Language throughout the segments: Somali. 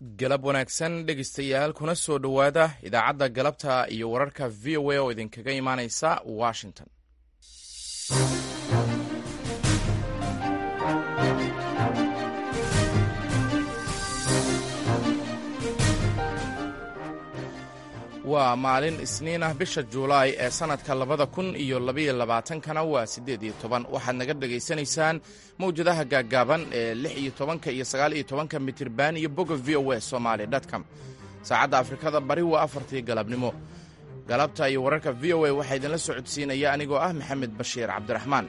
galab wanaagsan dhegeystayaal kuna soo dhowaada idaacadda galabta iyo wararka v o a oo idinkaga imaaneysa washington waa maalin isniin ah bisha juulaay ee sannadka labada kun iyo labaiyo labaatankana waa siddeed iyo toban waxaad naga dhegaysanaysaan mawjadaha gaaggaaban ee lix iyo tobanka iyo sagaal iyo tobanka mitirban iyo boga v o a somaali dtcom saacadda afrikada bari waa afartii galabnimo galabta iyo wararka v o a waxaa idinla socodsiinaya anigoo ah maxamed bashiir cabdiraxmaan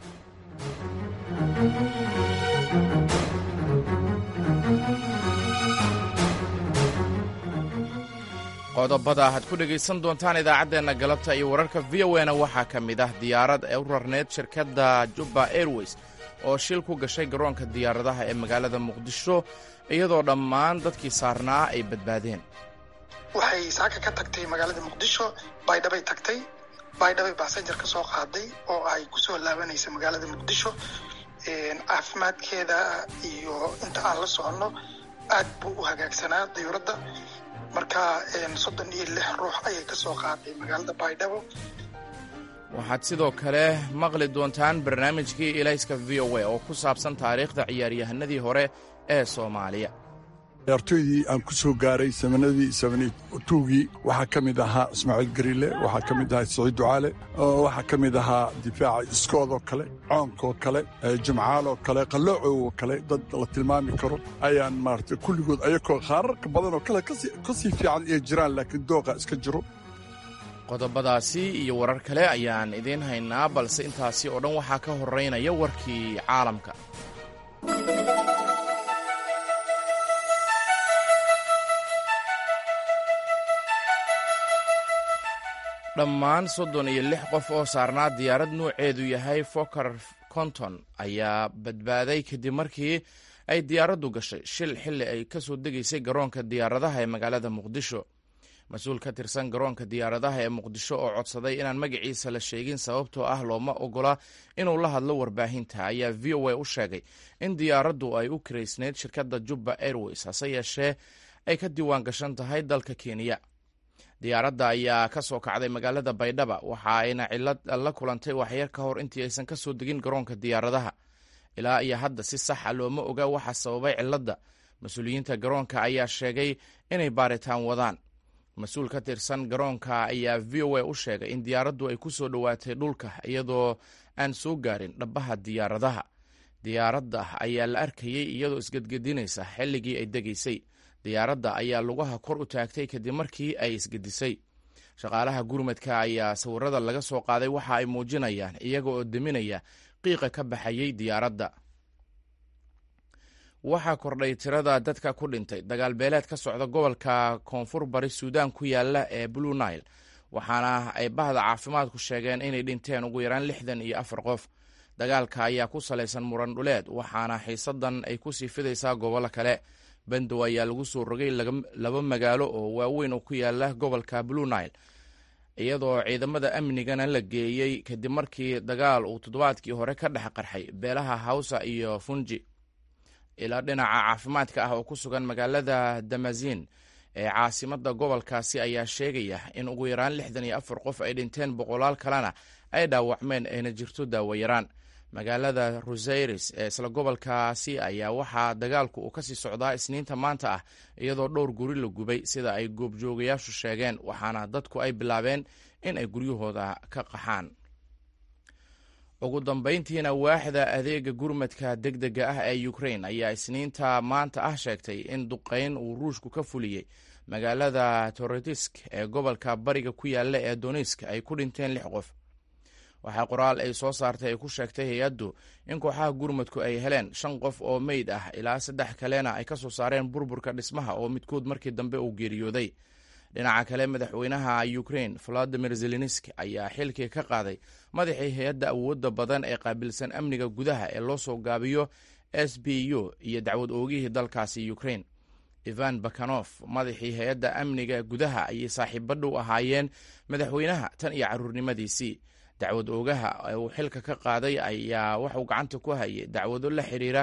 qodobada aad ku dhegaysan doontaan idaacaddeenna galabta iyo wararka v o na waxaa ka mid ah diyaarad ee u rarneyd shirkadda jubba airways oo shil ku gashay garoonka diyaaradaha ee magaalada muqdisho iyadoo dhammaan dadkii saarnaa ay badbaadeen waxay saaka ka tagtay magaalada muqdisho baydhabay tagtay baydhabay basenjar ka soo qaaday oo ay kusoo laabanaysa magaalada muqdisho caafimaadkeeda iyo inta aan la soconno aad buu u hagaagsanaa diyuuradda marka soddon iyo lix ruux ayay ka soo qaaday magaalada baydhabo waxaad sidoo kale maqli doontaan barnaamijkii ilayska v o a oo ku saabsan taariikhda ciyaaryahanadii hore ee soomaaliya ciyaartooydii aan ku soo gaaray samanadii samantuugii waxaa ka mid ahaa ismaaciil gariile waxaa ka mid ahaa saciid ducaale waxaa ka mid ahaa difaaca iskoodoo kale coonkoo kale jimcaaloo kale qalloocoo kale dad la tilmaami karo ayaan maarata kulligood ayakoo khaararka badanoo kale ka sii fiican ay jiraan laakiin dooqa iska jiro qodobadaasi iyo warar kale ayaan idiin haynaa balse intaasi oo dhan waxaa ka horeynaya warkii caalamka dhammaan soddon iyo lix qof oo saarnaa diyaarad nuuceedu yahay foker conton ayaa badbaaday kadib markii ay diyaaraddu gashay shil xilli ay ka soo degaysay garoonka diyaaradaha ee magaalada muqdisho mas-uul ka tirsan garoonka diyaaradaha ee muqdisho oo codsaday inaan magaciisa la sheegin sababtoo ah looma ogola inuu la hadlo warbaahinta ayaa v o a u sheegay in diyaaraddu ay u kiraysneyd shirkadda jubba airways hase yeeshee ay ka diiwaan gashan tahay dalka kenya diyaaradda ayaa ka soo kacday magaalada baydhaba waxa ayna cilad la kulantay waxyar ka hor intii aysan ka soo degin garoonka diyaaradaha ilaa iyo hadda si saxa looma oga waxa sababay ciladda mas-uuliyiinta garoonka ayaa sheegay inay baaritaan wadaan mas-uul ka tirsan garoonka ayaa v o a u sheegay in diyaaraddu ay ku soo dhowaatay dhulka iyadoo aan soo gaarin dhabbaha diyaaradaha diyaaradda ayaa la arkayey iyadoo isgedgedinaysa xilligii ay degaysay diyaaradda ayaa lugaha kor u taagtay kadib markii ay isgedisay shaqaalaha gurmadka ayaa sawirada laga soo qaaday waxa ay muujinayaan iyaga oo deminaya qiiqa ka baxayey diyaaradda waxaa kordhay tirada dadka ku dhintay dagaal beeleed ka socda gobolka koonfur bari suudaan ku yaala ee blue nile waxaana ay bahda caafimaadku sheegeen inay dhinteen ugu yaraan lixdan iyo afar qof dagaalka ayaa ku salaysan muran dhuleed waxaana xiisadan ay ku sii fidaysaa gobollo kale bandow ayaa lagu soo rogay laba magaalo oo waaweyn oo ku yaala gobolka blue nile iyadoo ciidamada amnigana la geeyey kadib markii dagaal uu toddobaadkii hore ka dhex qarxay beelaha hawsa iyo funji ilaa dhinaca caafimaadka ah oo ku sugan magaalada damazin ee caasimada gobolkaasi ayaa sheegaya in ugu yaraan lixdan iyo afar qof ay dhinteen boqolaal kalena ay dhaawacmeen ayna jirto daawayaraan magaalada rosairis ee isla gobolkaasi ayaa waxaa dagaalku uu kasii socdaa isniinta maanta ah iyadoo dhowr guri la gubay sida ay goobjoogayaashu sheegeen waxaana dadku ay bilaabeen in ay guryahooda ka qaxaan ugu dambayntiina waaxda adeega gurmadka deg dega ah ee ukrain ayaa isniinta maanta ah sheegtay in duqeyn uu ruushku ka fuliyey magaalada torotisk ee gobolka bariga ku yaala ee donisk ay ku dhinteen lix qof waxaa qoraal ay soo saartay ay ku sheegtay hay-addu in kooxaha gurmadku ay heleen shan qof oo meyd ah ilaa saddex kalena ay ka soo saareen burburka dhismaha oo midkood markii dambe uu geeriyooday dhinaca kale madaxweynaha ukrain valadimir zelenski ayaa xilkii ka qaaday madaxii hay-adda awoodda badan ee qaabilsan amniga gudaha ee loo soo gaabiyo s b u iyo dacwad oogihii dalkaasi ukrain ivan bakanof madaxii hay-adda amniga gudaha ayay saaxiibo dhow ahaayeen madaxweynaha tan iyo caruurnimadiisii dacwad oogaha uu xilka ka qaaday ayaa waxuu gacanta ku hayay dacwado la xiriira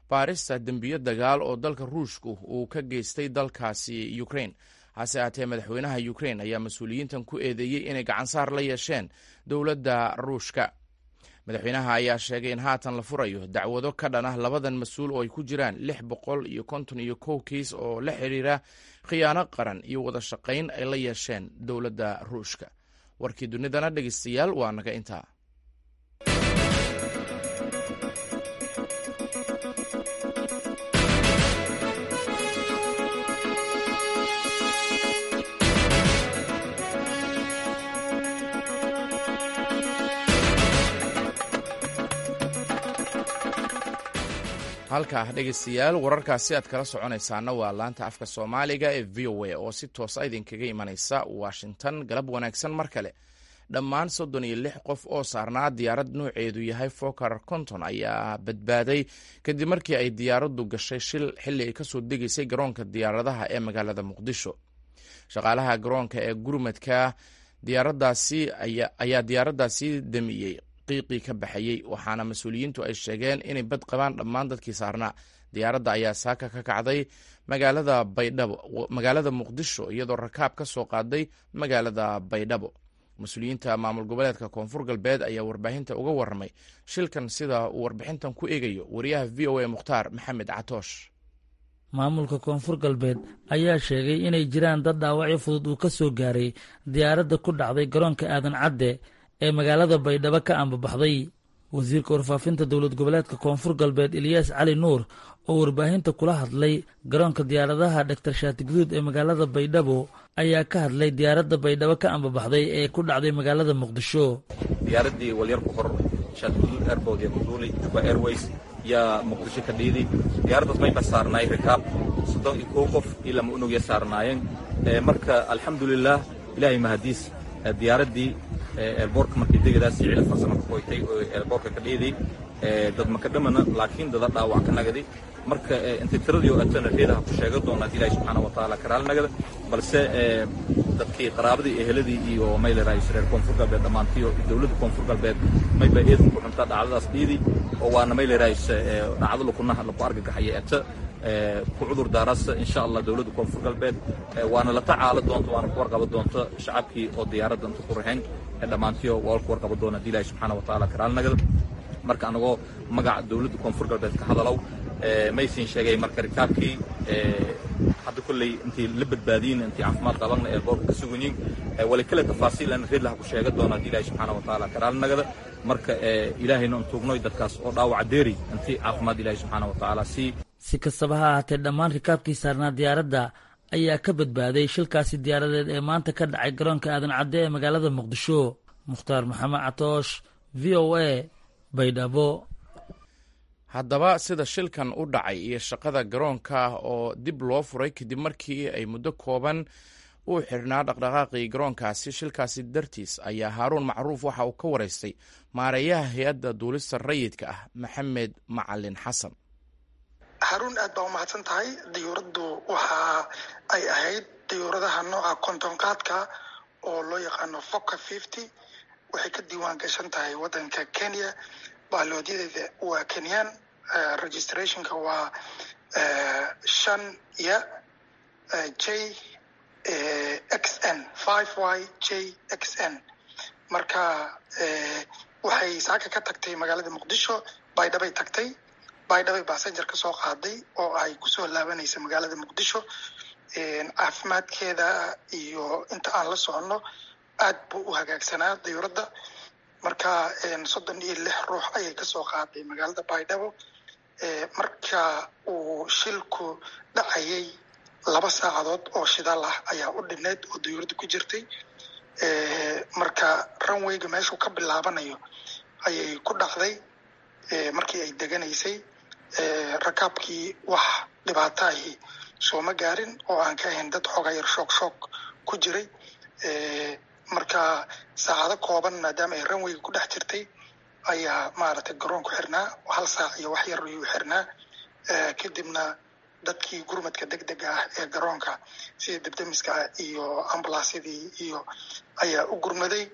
baarista dembiyo dagaal oo dalka ruushku uu ka geystay dalkaasi ukrain hase aatee madaxweynaha ukrain ayaa mas-uuliyiintan ku eedeeyey inay gacansaar la yeesheen dowladda ruushka madaxweynaha ayaa sheegay in haatan la furayo dacwado ka dhan ah labadan mas-uul oo ay ku jiraan lix boqol iyo konton iyo kow kiis oo la xiriira khiyaano qaran iyo wada shaqayn ay la yeesheen dowladda ruushka warkii dunidana dhegeystayaal waa naga intaa halkaa dhegeystayaal wararkaasi aad kala soconaysaana waa laanta afka soomaaliga ee v o a oo si toosa idinkaga imanaysa washington galab wanaagsan mar kale dhammaan soddon iyo lix qof oo saarnaa diyaarad nooceedu yahay fokar konton ayaa badbaaday kadib markii ay diyaaraddu gashay shil xilli ay kasoo degaysay garoonka diyaaradaha ee magaalada muqdisho shaqaalaha garoonka ee gurmadka diyaaradaasi ayaa diyaaraddaasi damiyey qiiqii ka baxayey waxaana mas-uuliyiintu ay sheegeen inay bad qabaan dhammaan dadkii saarnaa diyaaradda ayaa saaka ka kacday magaalada baydhabo magaalada muqdisho iyadoo rakaab ka soo qaaday magaalada baydhabo mas-uuliyiinta maamul goboleedka koonfur galbeed ayaa warbaahinta uga warramay shilkan sida uu warbixintan ku eegayo wariyaha v o a mukhtaar maxamed catoosh maamulka koonfur galbeed ayaa sheegay inay jiraan dad dhaawacyo fudud uu ka soo gaaray diyaaradda ku dhacday garoonka aadan cadde ee magaalada baydhabo ka ambabaxday wasiirka warfaafinta dowlad goboleedka koonfur galbeed eliyaas cali nuur oo warbaahinta kula hadlay garoonka diyaaradaha dhaktar shaati guduud ee magaalada baydhabo ayaa ka hadlay diyaaradda baydhabo ka ambabaxday ee ku dhacday magaalada muqdisho diyaaradii walyar ku hor shaatiguduud airbood ee kuduulay juba airways yaa muqdisho ka dhiiday diyaaraddaas mayba saarnaay rikaab soddon iyo kow qof iyo lama unugya saarnaayeen marka alxamdulilaah ilaahay mahadiis diyaaraddii eelboorka markay degadaas ciidan farsamo ka qoytay oo eelboorka ka dhiiday dad maka dhamana laakiin dada dhaawac ka nagaday marka intay tiradii oo atana reedaha ku sheega doonaa ilaahi subxaana wa tacaala karaal nagada balse dadkii qaraabadii eheladii iyo mayleraa reer koonfur galbeed dhammaantiyo dowladda koonfur galbeed mayba eedan ku xuntaa dhacdadaas dhiidi oo waana mayleraa dhacdo lakunaha laku argagaxaya eta ku cudur daarasa insha allah dowladda koonfur galbeed waana la tacaala doonta waana ku warqaba doonta shacabkii oo diyaaradda inta ku rahayn dhammaantiyo waa ku warqaba doona hadii ilaahi subxaana wa tacaala karaal nagada marka anagoo magaca dowladda koonfur galbeed ka hadalow maysin sheegay marka rikaabkii hadda kolley intii la badbaadiyin intii caafimaad qabanna ee boorka ka suganyiin wali kale tafaasiilan reedlaha ku sheega doona hadii ilaahi subxaana wa tacaala karaal nagada marka ilaahayna un tuugnoy dadkaas oo dhaawaca deeri intii caafimaad ilaahi subxaana wa tacaala sii si kastaba ha ahaatee dhammaan rikaabkii saarnaa diyaaradda ayaa ka badbaaday shilkaasi diyaaradeed ee maanta ka dhacay garoonka aadan cadde ee magaalada muqdisho mukhtaar maxamed catoosh v o a baydhabo haddaba sida shilkan u dhacay iyo shaqada garoonka oo dib loo furay kadib markii ay muddo kooban uu xirhnaa dhaqdhaqaaqii garoonkaasi shilkaasi dartiis ayaa haaruun macruuf waxa uu ka waraystay maareeyaha hay-adda duulista rayidka ah maxamed macalin xasan haruun aad baa umahadsan tahay diyuuraddu waxa ay ahayd diyuuradaha nooca kontonqaadka oo loo yaqaano foka fifty waxay ka diiwaan gashan tahay waddanka kenya baalooodyadeeda waa kenyan registrationka waa shan ya j x n five y j x n marka waxay saaka ka tagtay magaalada muqdisho baydhabay tagtay baydhabay basenger ka soo qaaday oo ay kusoo laabanaysa magaalada muqdisho caafimaadkeeda iyo inta aan la soconno aad buu u hagaagsanaa diyuuradda marka soddon iyo lix ruux ayay kasoo qaaday magaalada baydhabo marka uu shilku dhacayay laba saacadood oo shidaal ah ayaa u dhineed oo diyuuradda ku jirtay marka runwayga meeshuu ka bilaabanayo ayay ku dhacday markii ay deganaysay rakaabkii wax dhibaato ahi sooma gaarin oo aan ka ahayn dad xooga yar shoog shoog ku jiray marka saacado kooban maadaama ay runwayga ku dhex jirtay ayaa maaragtay garoonku xirnaa hal saac iyo wax yar ayuu xirnaa kadibna dadkii gurmadka deg dega ah ee garoonka sida debdemiska iyo ambulansyadii iyo ayaa u gurmaday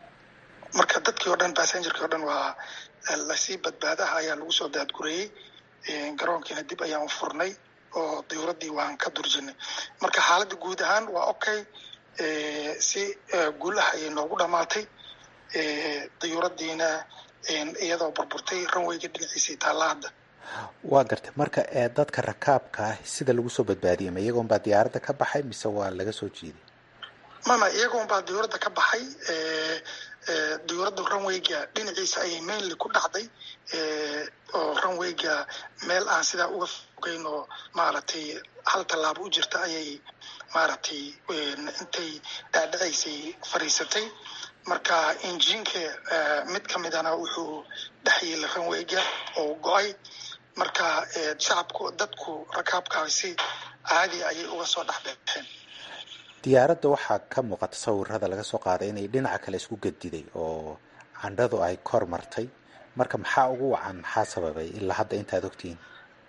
marka dadkii oo dhan bassengerkii o dhan waa lasii badbaadaha ayaa lagu soo daadgureeyey garoonkiina dib ayaan u furnay oo dayuuraddii waan ka durjinay marka xaaladda guud ahaan waa okay si guul ah ayay noogu dhamaatay dayuuraddiina iyadoo burburtay ranweyga dhinaciisii taalla hadda waa gartay marka ee dadka rakaabka ah sida lagu soo badbaadiyay ma iyagoon baa diyaaradda ka baxay mise waa laga soo jiiday mama iyagoon baa dayuuradda ka baxay dayuuradda ranweyga dhinaciisa ayay mainly ku dhacday oo ranweyga meel aan sidaa uga fogeyn oo maaragtay hal tallaabo u jirta ayay maaragtay intay dhaadhacaysay fadhiisatay marka injiinka mid ka midana wuxuu dhex yeelay ranweyga oo go-ay marka shacabku dadku rakaabkaasi caadi ayay uga soo dhex baxeen diyaaradda waxaa ka muuqata sawirada laga soo qaaday inay dhinaca kale isku gediday oo candhadu ay kor martay marka maxaa ugu wacan maxaa sababay ilaa hadda intaad ogtihiin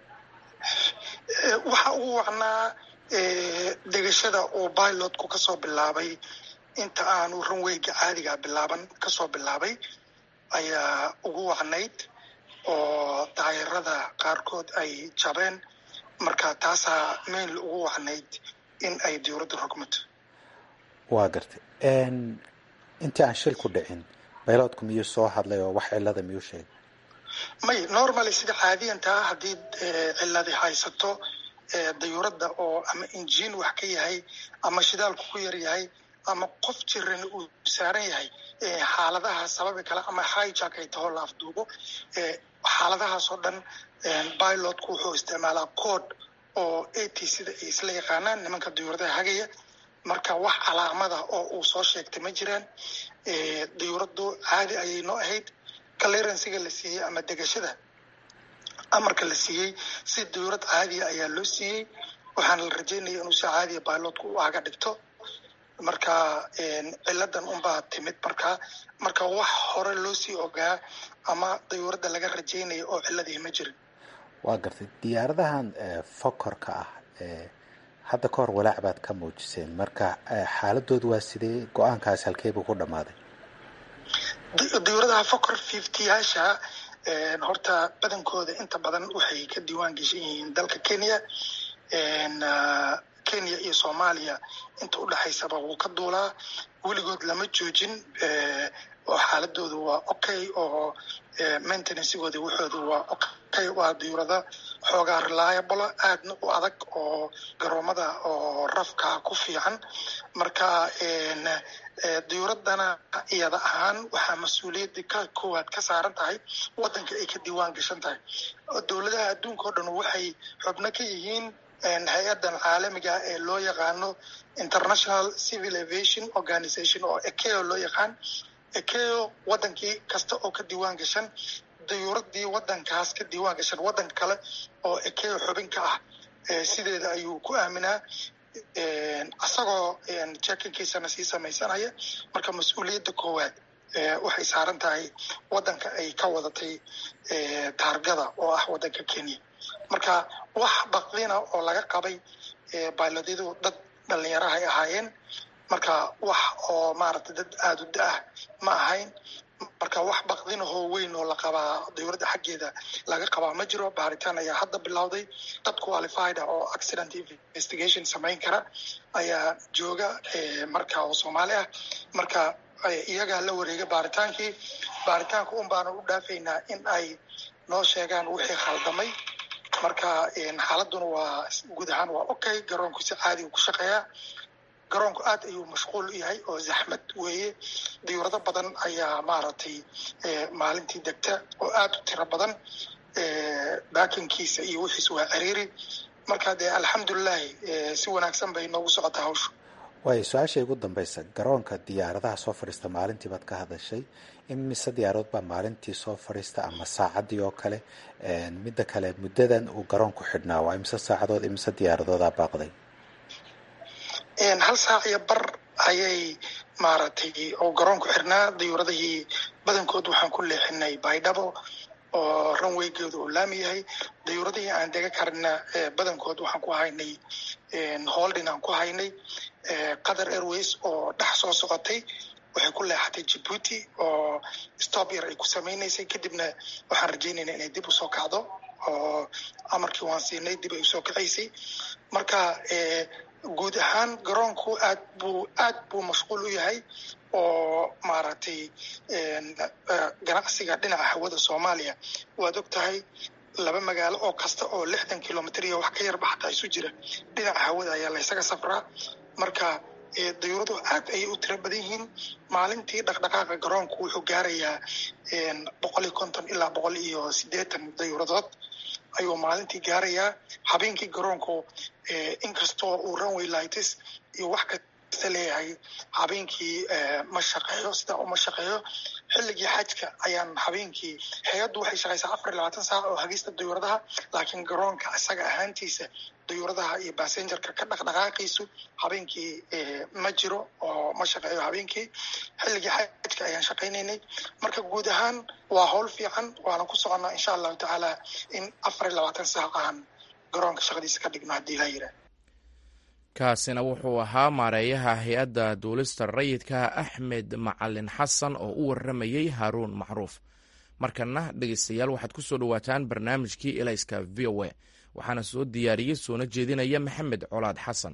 waxaa ugu wacnaa degashada oo pilotku kasoo bilaabay inta aanu ranweyga caadiga bilaaban kasoo bilaabay ayaa ugu wacnayd oo daayarada qaarkood ay jabeen marka taasaa mainly ugu wacnayd in ay diyuuradda rogmato waa gartay intii aan shil ku dhicin bayloodku miyuu soo hadlay oo wax cilada miyuu sheegay may normally sida caadiyantaa haddii ciladi haysato dayuuradda oo ama injiin wax ka yahay ama shidaalku ku yar yahay ama qof jiran uu saaran yahay xaaladaha sababi kale ama hijack ay taho la afduubo xaaladahaas oo dhan pilotku wuxuu isticmaalaa code oo at sida ay isla yaqaanaan nimanka dayuuradaha hagaya marka wax calaamada oo uu soo sheegtay ma jiraan dayuuraddu caadi ayay noo ahayd clearansiga la siiyey ama degashada amarka la siiyey si dayuurad caadiya ayaa loo siiyey waxaana la rajeynaya inuu si caadiya pilotku u aga dhigto marka ciladan unbaa timid marka marka wax hore loo sii ogaa ama dayuuradda laga rajeynaya oo ciladii ma jirin waa gartay diyaaradahan fokorka ah hadda ka hor walaac baad ka muujiseen marka xaaladoodu waa sidee go-aankaas halkeebuu ku dhammaaday dayuuradaha fokor fiftyyaasha horta badankooda inta badan waxay ka diiwaan geshan yihiin dalka kenya kenya iyo soomaaliya inta udhexaysaba wuu ka duulaa weligood lama joojin oo xaaladoodu waa okay oo maintenancegooda waxooda waa okay waa dayuurada xoogaa reliable aadna u adag oo garoomada oo rafka ku fiican marka dayuuradana iyada ahaan waxaa mas-uuliyadda ka koowaad ka saaran tahay wadanka ay ka diiwaan gashan tahay dowladaha adduunka o dhan waxay xubno ka yihiin hay-adan caalamiga ee loo yaqaano international civil aviation organization oo ekeo loo yaqaan ekeo wadankii kasta oo ka diiwaan gashan dayuuradii wadankaas ka diiwaan gashan wadanka kale oo ekeo xubin ka ah sideeda ayuu ku aaminaa isagoo jekinkiisana sii samaysanaya marka mas-uuliyadda koowaad waxay saaran tahay wadanka ay ka wadatay taargada oo ah wadanka kenya marka wax baqdina oo laga qabay bailodyadu dad dhalinyarahay ahaayeen marka wax oo maaragtay dad aada u da-ah ma ahayn marka wax baqdinahoo weyn oo la qabaa dayuuradda xaggeeda laga qabaa ma jiro baaritaan ayaa hadda bilowday dad qualified ah oo accident investigation samayn kara ayaa jooga marka oo soomaali ah marka iyagaa la wareega baaritaankii baaritaanka un baana u dhaafaynaa in ay noo sheegaan wixii khaldamay marka xaaladuna waa guud ahaan waa okay garoonku si caadiga ku shaqeeyaa garoonku aad ayuu mashquul u yahay oo zaxmad weeye dayuurado badan ayaa maaragtay maalintii degta oo aad u tiro badan baakinkiisa iyo wixiis waa ciriiri marka dee alxamdulilahi si wanaagsan bay noogu socotaa hawshu waayo su-aasha igu dambaysa garoonka diyaaradaha soo fadhiista maalintii baad ka hadashay imise diyaaradood baa maalintii soo fadhiista ama saacaddii oo kale midda kale muddadan uu garoonku xidhnaa waa imise saacadood imise diyaaradoodaa baaqday hal saac iyo bar ayay maaragtay oo garoonku xirnaa dayuuradihii badankood waxaan ku leexinay baydhabo oo ranweygeedu uu laami yahay dayuuradihii aan dega karina badankood waxaan ku haynay holdin aan ku haynay qatar airways oo dhex soo socotay waxay ku leexatay jibuuti oo stop yar ay ku samaynaysay kadibna waxaan rajaynaynaa inay dib usoo kacdo oo amarkii waan siinay dib ay usoo kacaysay marka guud ahaan garoonku aad buu aad buu mashquul u yahay oo maaragtay ganacsiga dhinaca hawada soomaaliya waad og tahay laba magaalo oo kasta oo lixdan kilomitr iyo wax ka yarba xataa isu jira dhinaca hawada ayaa laysaga safraa marka dayuuradu aad ayay u tiro badan yihiin maalintii dhaqdhaqaaqa garoonku wuxuu gaarayaa boqol iyo konton ilaa boqol iyo siddeetan dayuuradood ayuu maalintii gaarayaa habeenkii garoonku inkastoo uu runway lights iyo wax kasta leeyahay habeenkii ma shaqeeyo sidaa uma shaqeeyo xilligii xajka ayaan habeenkii hay-addu waxay shaqaysaa afar iyo labaatan saac oo hagista dayuuradaha laakiin garoonka isaga ahaantiisa dayuuradaha iyo basengerka ka dhaqdhaqaaqiisu habeenkii ma jiro oo ma shaqeeyo habeenkii xilligii xajka ayaan shaqaynaynay marka guud ahaan waa howl fiican waana ku soconnaa insha allahu tacaala in afar iyo labaatan saac aan garoonka shaqadiisa ka dhigno haddii laa yidhaah kaasina wuxuu ahaa maareeyaha hay-adda duulista rayidka axmed macalin xasan oo u waramayey haaruun macruuf markana dhegeystayaal waxaad ku soo dhowaataan barnaamijkii elayska v o a waxaana soo diyaariyey soona jeedinaya maxamed colaad xasan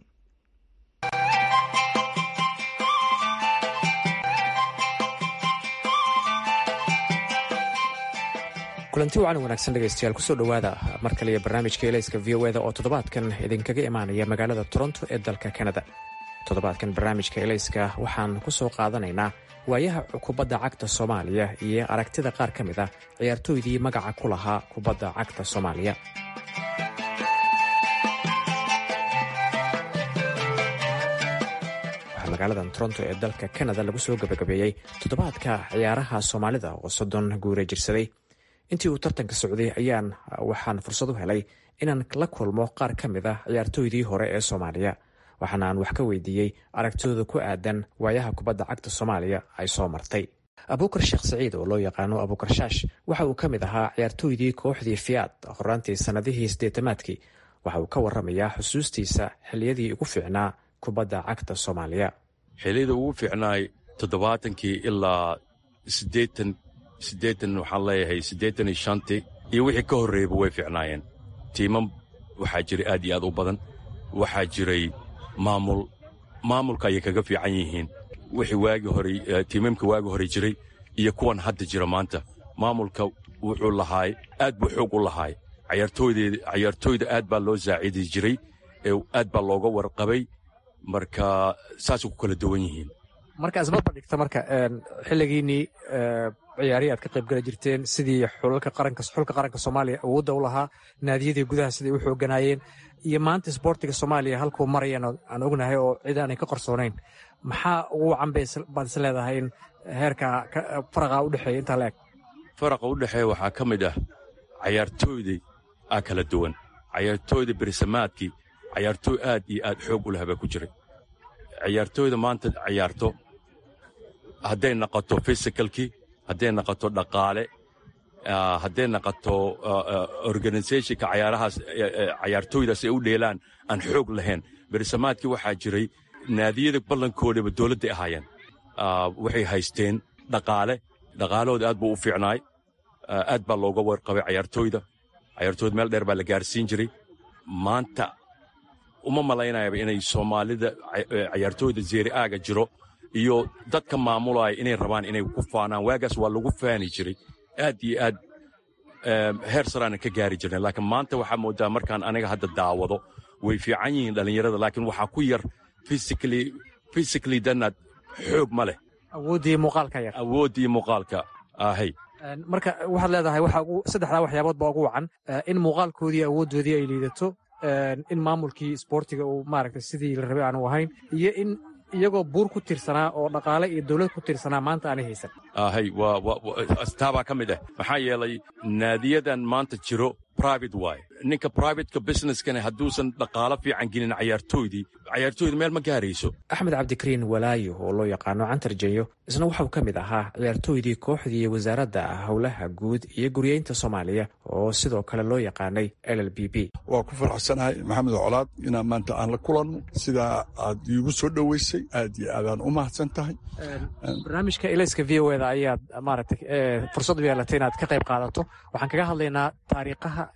kulanti wacan wanaagsan dhegaystayaal kusoo dhowaada mar kaliya barnaamijka elayska v o eda oo toddobaadkan idinkaga imaanaya magaalada toronto ee dalka kanada toddobaadkan barnaamijka elayska waxaan ku soo qaadanaynaa waayaha kubadda cagta soomaaliya iyo aragtida qaar ka mid ah ciyaartooydii magaca ku lahaa kubadda cagta soomaaliya waxaa magaaladan toronto ee dalka kanada lagu soo gabagabeeyey toddobaadka ciyaaraha soomaalida oo soddon guure jirsaday intii uu tartanka socday ayaan waxaan fursad u helay inaan la kulmo qaar ka mid ah ciyaartooydii hore ee soomaaliya waxaana aan wax ka weydiiyey aragtidooda ku aadan waayaha kubadda cagta soomaaliya ay soo martay abuukar sheekh saciid oo loo yaqaano abuukar shaash waxa uu ka mid ahaa ciyaartooydii kooxdii fiyaad horaantii sannadihii siddeetamaadkii waxa uu ka warramayaa xusuustiisa xilliyadii ugu fiicnaa kubadda cagta soomaaliya xilliyada ugu fiicnaay toddobaatankii ilaa siddeetan siddeetan waxaan leeyahay siddeetan iyo shantii iyo wixii ka horreeyaba way fiicnaayeen tiimam waxaa jiray aad iyo aad u badan waxaa jiray maamul maamulka ayay kaga fiican yihiin wixii waagi horey tiimamka waagi hore jiray iyo kuwan hadda jira maanta maamulka wuxuu lahaay aad buu xoog u lahaay cayaartooydeed cayaartooyda aad baa loo saacidi jiray ee aad baa looga warqabay marka saasay ku kala duwan yihiin marka isbarba dhigta marka xilligiinnii ciyaarihii aad ka qayb gala jirteen sidii xulka qaranka xulka qaranka soomaaliya awoodda u lahaa naadiyadii gudaha siday u xooganaayeen iyo maanta isboortiga soomaaliya halkuu marayaan aan ognahay oo cid aanay ka qarsoonayn maxaa ugu wacan baad is leedahay in heerka faraqa u dhexeeya intaa la eg faraqa u dhexeeya waxaa ka mid ah cayaartooydii aa kala duwan cayaartooyda berisamaadkii cayaartooy aad iyo aad xoog u laha baa ku jiray cayaartooyda maanta cayaarto hadday naqoto fisikalkii hadday naqoto dhaqaale hadday naqoto organisationka cayaarahaas cayaartooydaas ay u dheelaan aan xoog lahayn berisamaadkii waxaa jiray naadiyada ballankoodaba dowladday ahaayeen waxay haysteen dhaqaale dhaqaalahooda aad buu u fiicnaay aad baa looga warqabay cayaartooyda cayaartooyda meel dheer baa la gaarsiin jiray maanta uma malaynayaba inay soomaalida cayaartooyda zeeri aaga jiro iyo dadka maamulaya inay rabaan inay ku faanaan waagaas waa lagu faani jiray aad iyo aad heer saraanan ka gaari jirnay laakiin maanta waxaa moodaa markaan aniga hadda daawado way fiican yihiin dhallinyarada laakiin waxaa ku yar physically danaad xoog ma leh awooddii muuqaalka yar awooddii muuqaalka ahay marka waxaad leedahay waxa saddexdaa waxyaabood baa ugu wacan in muuqaalkoodii awooddoodii ay liidato in maamulkii isboortiga uu maaragtay sidii la rabay aanu ahayn iyo in iyagoo buur ku tirsanaa oo dhaqaale iyo dawlad ku tirsanaa maanta aanay haysan ahay taabaa ka mid ah maxaa yeelay naadiyadan maanta jiro private waay ninka privateka businesskana hadduusan dhaqaalo fiican gelin cayaartooydii cayaartooyda meel ma gaarayso axmed cabdikariin walaayo oo loo yaqaano cantar jenyo isna waxuu ka mid ahaa ciyaartooydii kooxdii wasaaradda howlaha guud iyo guryeynta soomaaliya oo sidoo kale loo yaqaanay l l b b waa ku faraxsanahay maxamed colaad inaan maanta aan la kulanno sidaa aad iigu soo dhoweysay aad iyo aadaan u mahadsan tahay barnaamijka elayska v o eda ayaad maaragtay fursad u yeelatay inaad ka qayb qaadato waxaan kaga hadlaynaa taariikhaha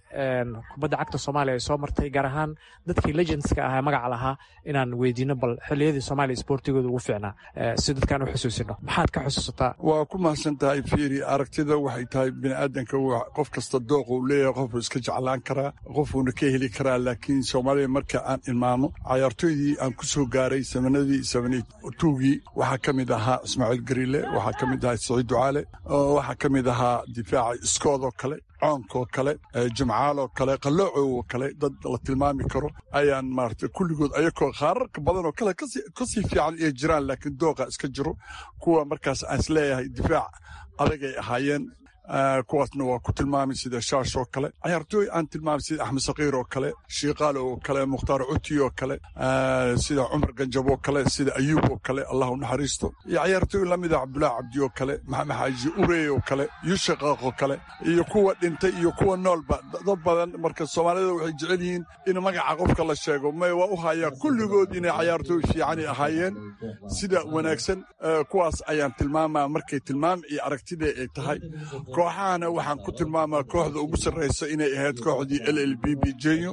kubadda cagta soomaaliya ay soo martay gaar ahaan dadkii legendska ahaa magaca lahaa inaan weydiino bal xilliyadii soomaaliya isboortigooda ugu fiicnaa si dadkaan u xusuusino maxaad ka xusuusataa waa ku mahadsan tahay fiiri aragtida waxay tahay biniaadanka qof kasta dooqa uu leeyahay qofuu iska jeclaan karaa qofuuna ka heli karaa laakiin soomaaliya marka aan ilmaamo cayaartooydii aan ku soo gaaray samanadii samantuugii waxaa ka mid ahaa ismaaciil gariile waxaa ka mid ahaa saciid ducaale waxaa ka mid ahaa difaaca iskoodoo kale coonkoo kale jimcaaloo kale qalloocoo kale dad la tilmaami karo ayaan maarata kulligood ayakoo qaararka badanoo kale kasii fiican ay jiraan laakiin dooqa iska jiro kuwa markaas aan isleeyahay difaac adagay ahaayeen kuwaasna waa ku tilmaamay sida shaash oo kale cayaartooy aan tilmaamay sida axmed sakiir oo kale shiikaalo oo kale mukhtaar cuti oo kale sida cumar ganjab oo kale sida ayuub oo kale allah u naxariisto iyo cayaartooy lamida cabdulaahi cabdi oo kale maxamed xaaji urey oo kale yushaqaaq oo kale iyo kuwa dhintay iyo kuwa noolba dad badan marka soomaalida waxay jecel yihiin in magaca qofka la sheego may waa u hayaa kulligood inay cayaartooy fiicani ahaayeen sida wanaagsan kuwaas ayaan tilmaamaa markay tilmaam iyo aragtida ay tahay kooxahana waxaan ku tilmaamaa kooxda ugu sarraysa inay ahayd kooxdii l l b b jenyo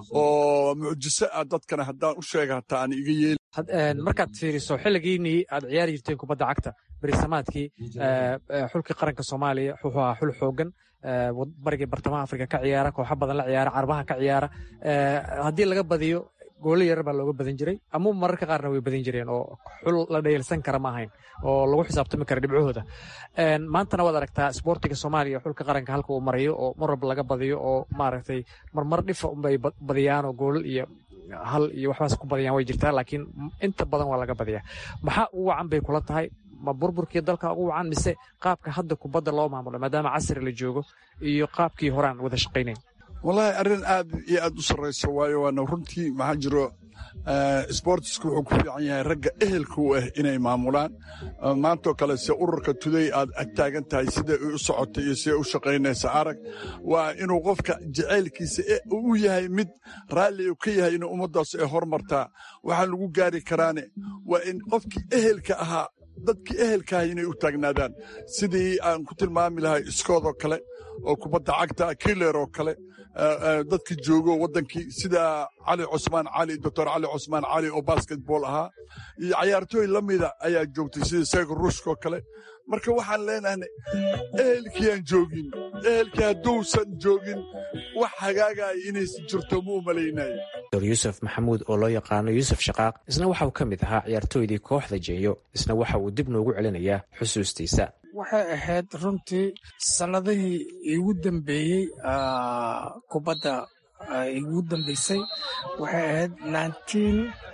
oo mucjiso ah dadkana haddaan u sheega hataa aan iga yeeli markaad fiiriso xilligiinii aad ciyaari jirteen kubadda cagta berisamaadkii xulkii qaranka soomaaliya wuxuu ahaa xul xoogan barigii bartamaha afrika ka ciyaara kooxo badan la ciyaara carbaha ka ciyaara haddii laga badiyo goolo yarar baa looga badan jiray ama mararka qaarna way badan jireen oo xul la dheelsan kara ma ahayn oo lagu xisaabtami kara dhibcahooda maantana waad aragtaa isboortiga soomaaliya xulka qaranka halka uu marayo oo mar walba laga badiyo oo maaragtay marmar dhifa unbay badiyaan oo goolal iyo hal iyo waxbaas ku badiyaan way jirtaa laakiin inta badan waa laga badiyaa maxaa ugu wacan bay kula tahay ma burburkii dalka ugu wacan mise qaabka hadda kubadda loo maamulo maadaama casri la joogo iyo qaabkii horaan wada shaqaynayn wallaahi arrin aad iyo aad u sarrayso waayo waana runtii maxaa jiro sbortisku wuxuu ku fiican yahay ragga ehelka u ah inay maamulaan maantoo kale se ururka tuday aad ag taagan tahay siday u socotay iyo siday u shaqaynaysa arag waa inuu qofka jacaylkiisa u yahay mid raalli u ka yahay inuu ummaddaas ay hormartaa waxaan lagu gaari karaane waa in qofkii ehelka ahaa dadkii ehelkaaha inay u taagnaadaan sidii aan ku tilmaami lahay iskoodoo kale oo kubadda cagta kiler oo kale dadkii joogo waddankii sida cali cusmaan cali doctor cali cusmaan cali oo basketball ahaa iyo cayaartooy la mida ayaa joogtay sida seego ruushkaoo kale marka waxaan leenahay ehelkii aan joogin ehelkii hadduusan joogin wax hagaagaya inaysan jirto ma u malaynayo dor yuusuf maxamuud oo loo yaqaano yuusuf shaqaaq isna waxa uu ka mid ahaa ciyaartooydii kooxda jeeyo isna waxa uu dib noogu celinayaa xusuustiisa waxay ahayd runtii sannadihii igu dambeeyey kubadda igu dambeysay waxay ahayd nineteen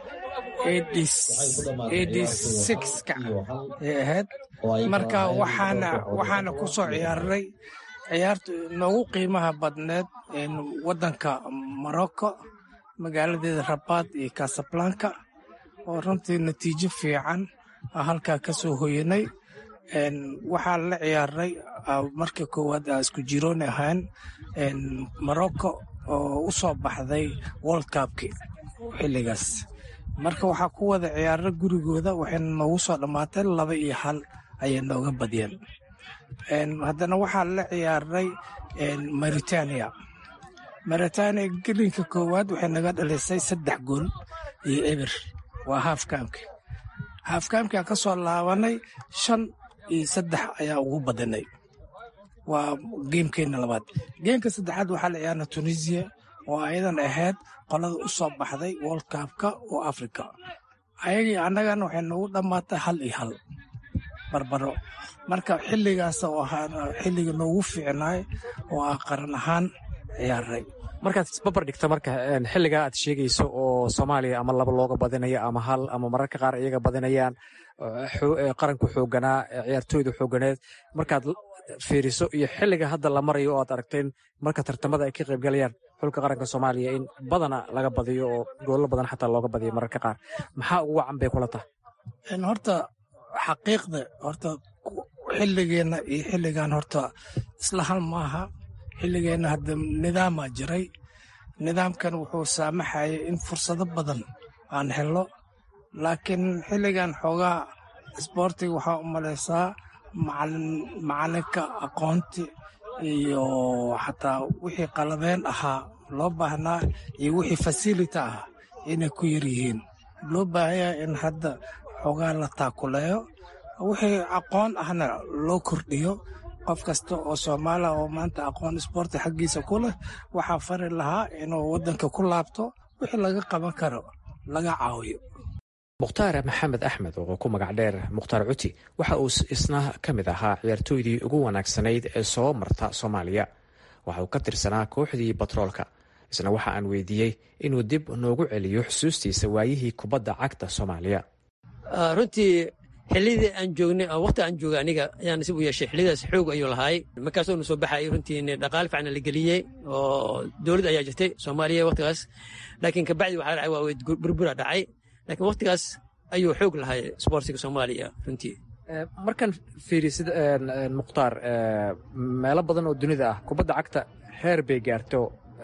ka ay ahayd marka waxaana waxaana ku soo ciyaarnay ciyaarta noogu qiimaha badneed waddanka morocco magaaladeeda rabaad iyo casablanka oo runtii natiijo fiican halkaa ka soo hoyanay waxaa la ciyaarnay markii koowaad aa isku jiroon ahaan morocco oo u soo baxday world cupki xilligaas marka waxaa ku wada ciyaarna gurigooda waxayna noogu soo dhammaatay laba iyo hal ayay nooga badiyeen haddana waxaa la ciyaarnay maritania maritania gelinka koowaad waxay naga dhalisay saddex gool iyo eber waa haafkaamki haafkaamki aan ka soo laabanay shan iyo saddex ayaa ugu badanay waa geemkeenna labaad geemka saddexaad waxaa la ciyaarna tunisiya oo ayadan ahayd qolada u soo baxday world cupka oo africa ayagii annagana waxay noogu dhammaatay hal iyo hal barbaro marka xilligaas oo ahaa xilliga noogu fiicnaay oo ah qaran ahaan ciyaaray markaad isbabar dhigta marka xilligaa aad sheegayso oo soomaaliya ama laba looga badinayo ama hal ama mararka qaar iyaga badinayaan qaranku xooganaa ciyaartooyda xooganeed markaad fiiriso iyo xilliga hadda la marayo oo aad aragteen marka tartamada ay ka qaybgalayaan xulka qaranka soomaaliya in badana laga badiyo oo goollo badan xataa looga badiyo mararka qaar maxaa ugu wacan bay kula tahay horta xaqiiqda horta xilligeenna iyo xilligan horta isla hal maaha xilligeenna hadda nidaamaa jiray nidaamkan wuxuu saamaxayay in fursado badan aan helo laakiin xilligan xoogaa isboortiga waxaa u malaysaa macalinka aqoonti iyo xataa wixii qalabeen ahaa loo baahnaa iyo wixii fasility ah inay ku yar yihiin loo baahanya in hadda xoogaa la taakuleeyo wixii aqoon ahna loo kordhiyo qof kasta oo soomaaliya oo maanta aqoon isboorti xaggiisa ku leh waxaa fari lahaa inuu waddanka ku laabto wixii laga qaban karo laga caawiyo mukhtaar maxamed axmed oo ku magac dheer mukhtaar cuti waxa uu isna ka mid ahaa ciyaartooydii ugu wanaagsanayd ee soo marta soomaaliya waxa uu ka tirsanaa kooxdii batroolka isna waxa aan weydiiyey inuu dib noogu celiyo xusuustiisa waayihii kubadda cagta soomaaliya runtii xilidii aan joognay waqti aan joogay aniga ayaan nasib u yeeshay xillidaas xoog ayuu lahaay markaasoo na soo baxayay runtii dhaqaale fiican la geliyey oo dowlad ayaa jirtay soomaaliya waqtigaas laakiin kabacdi waxaa dhacay waa burbura dhacay laakiin waqtigaas ayuu xoog lahay sboortiga soomaaliya runtii markaan fiiriy sida mukhtaar meelo badan oo dunida ah kubadda cagta heer bay gaarto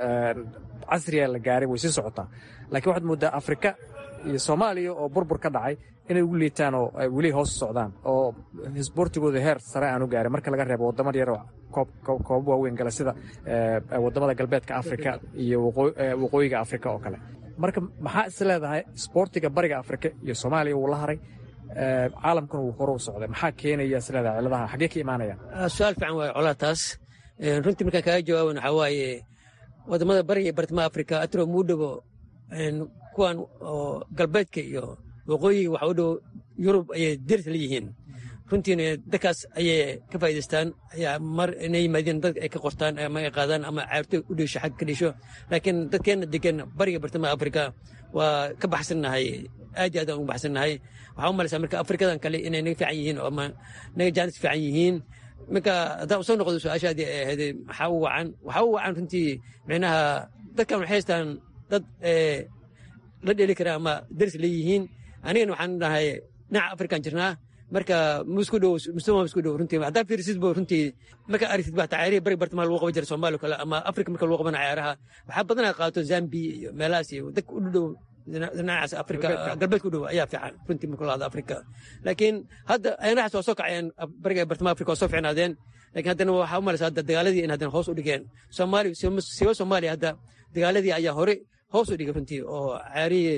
casriya la gaaray way sii socotaa laakiin waxaad mooddaa afrika iyo soomaaliya oo burbur ka dhacay inay ugu liitaan oo ay weli hoos socdaan oo sboortigooda heer sare aanu gaarin marka laga reebo waddamada yar koobab waaweyn gala sida waddamada galbeedka afrika iyo waqooyiga afrika oo kale marka maxaa is leedahay sboortiga bariga afrika iyo soomaaliya wuu la haray caalamkuna wuu hore u socday maxaa keenaya is leedahay ciladaha xaggee ka imaanayaan su-aal fiican waaye colaa taas runtii markaan kaaga jawaaban waxaa waaye waddamada bariga iyo bartamaha afrika atro muu dhowo kuwan oo galbeedka iyo waqooyiga waxa u dhow yurub ayay deris la yihiin runtiina dadkaas ayay ka faa'idaystaan ayaa mar inay yimaadeen dad ay ka qortaan ama ay qaadaan ama caarto u dheesho xag ka dheesho laakiin dadkeenna degan bariga bartamaha afrika waa ka baxsannahay aad iyo aad aan ugu baxsannahay waxaa u malaysaa marka afrikadan kale inay naga fiican yihiin oo ama naga jaanis fiican yihiin marka haddaan usoo noqdo su-aashaadii ay ahayd maxaa u wacan waxaa u wacan runtii micnaha dadkan waxay haystaan dad la dheli kara ama deris leeyihiin anigana waxaan dhahay dhinaca afrikan jirnaa marka musku dhow mustama musku dhow runtii haddaa fiirisid bo runtii marka aragtid baa tacaarihi bari bartamaha lagu qaban jira soomaaliya kale ama afrika marka lagu qabana cayaaraha waxaa badanaa qaato zambiya iyo meelahaas iyo dadka u dhow dhinacaas afrika galbeedka u dhow ayaa fiican runtii marka lahado afrika laakiin hadda ayanahaas waa soo kacayeen bariga bartamaha afrika waa soo fiicnaadeen laakiin haddana waxaa u malaysa hadda dagaaladii in haddana hoos u dhigeen soomaaliya siba soomaaliya hadda dagaaladii ayaa hore hoos u dhigay runtii oo caarihii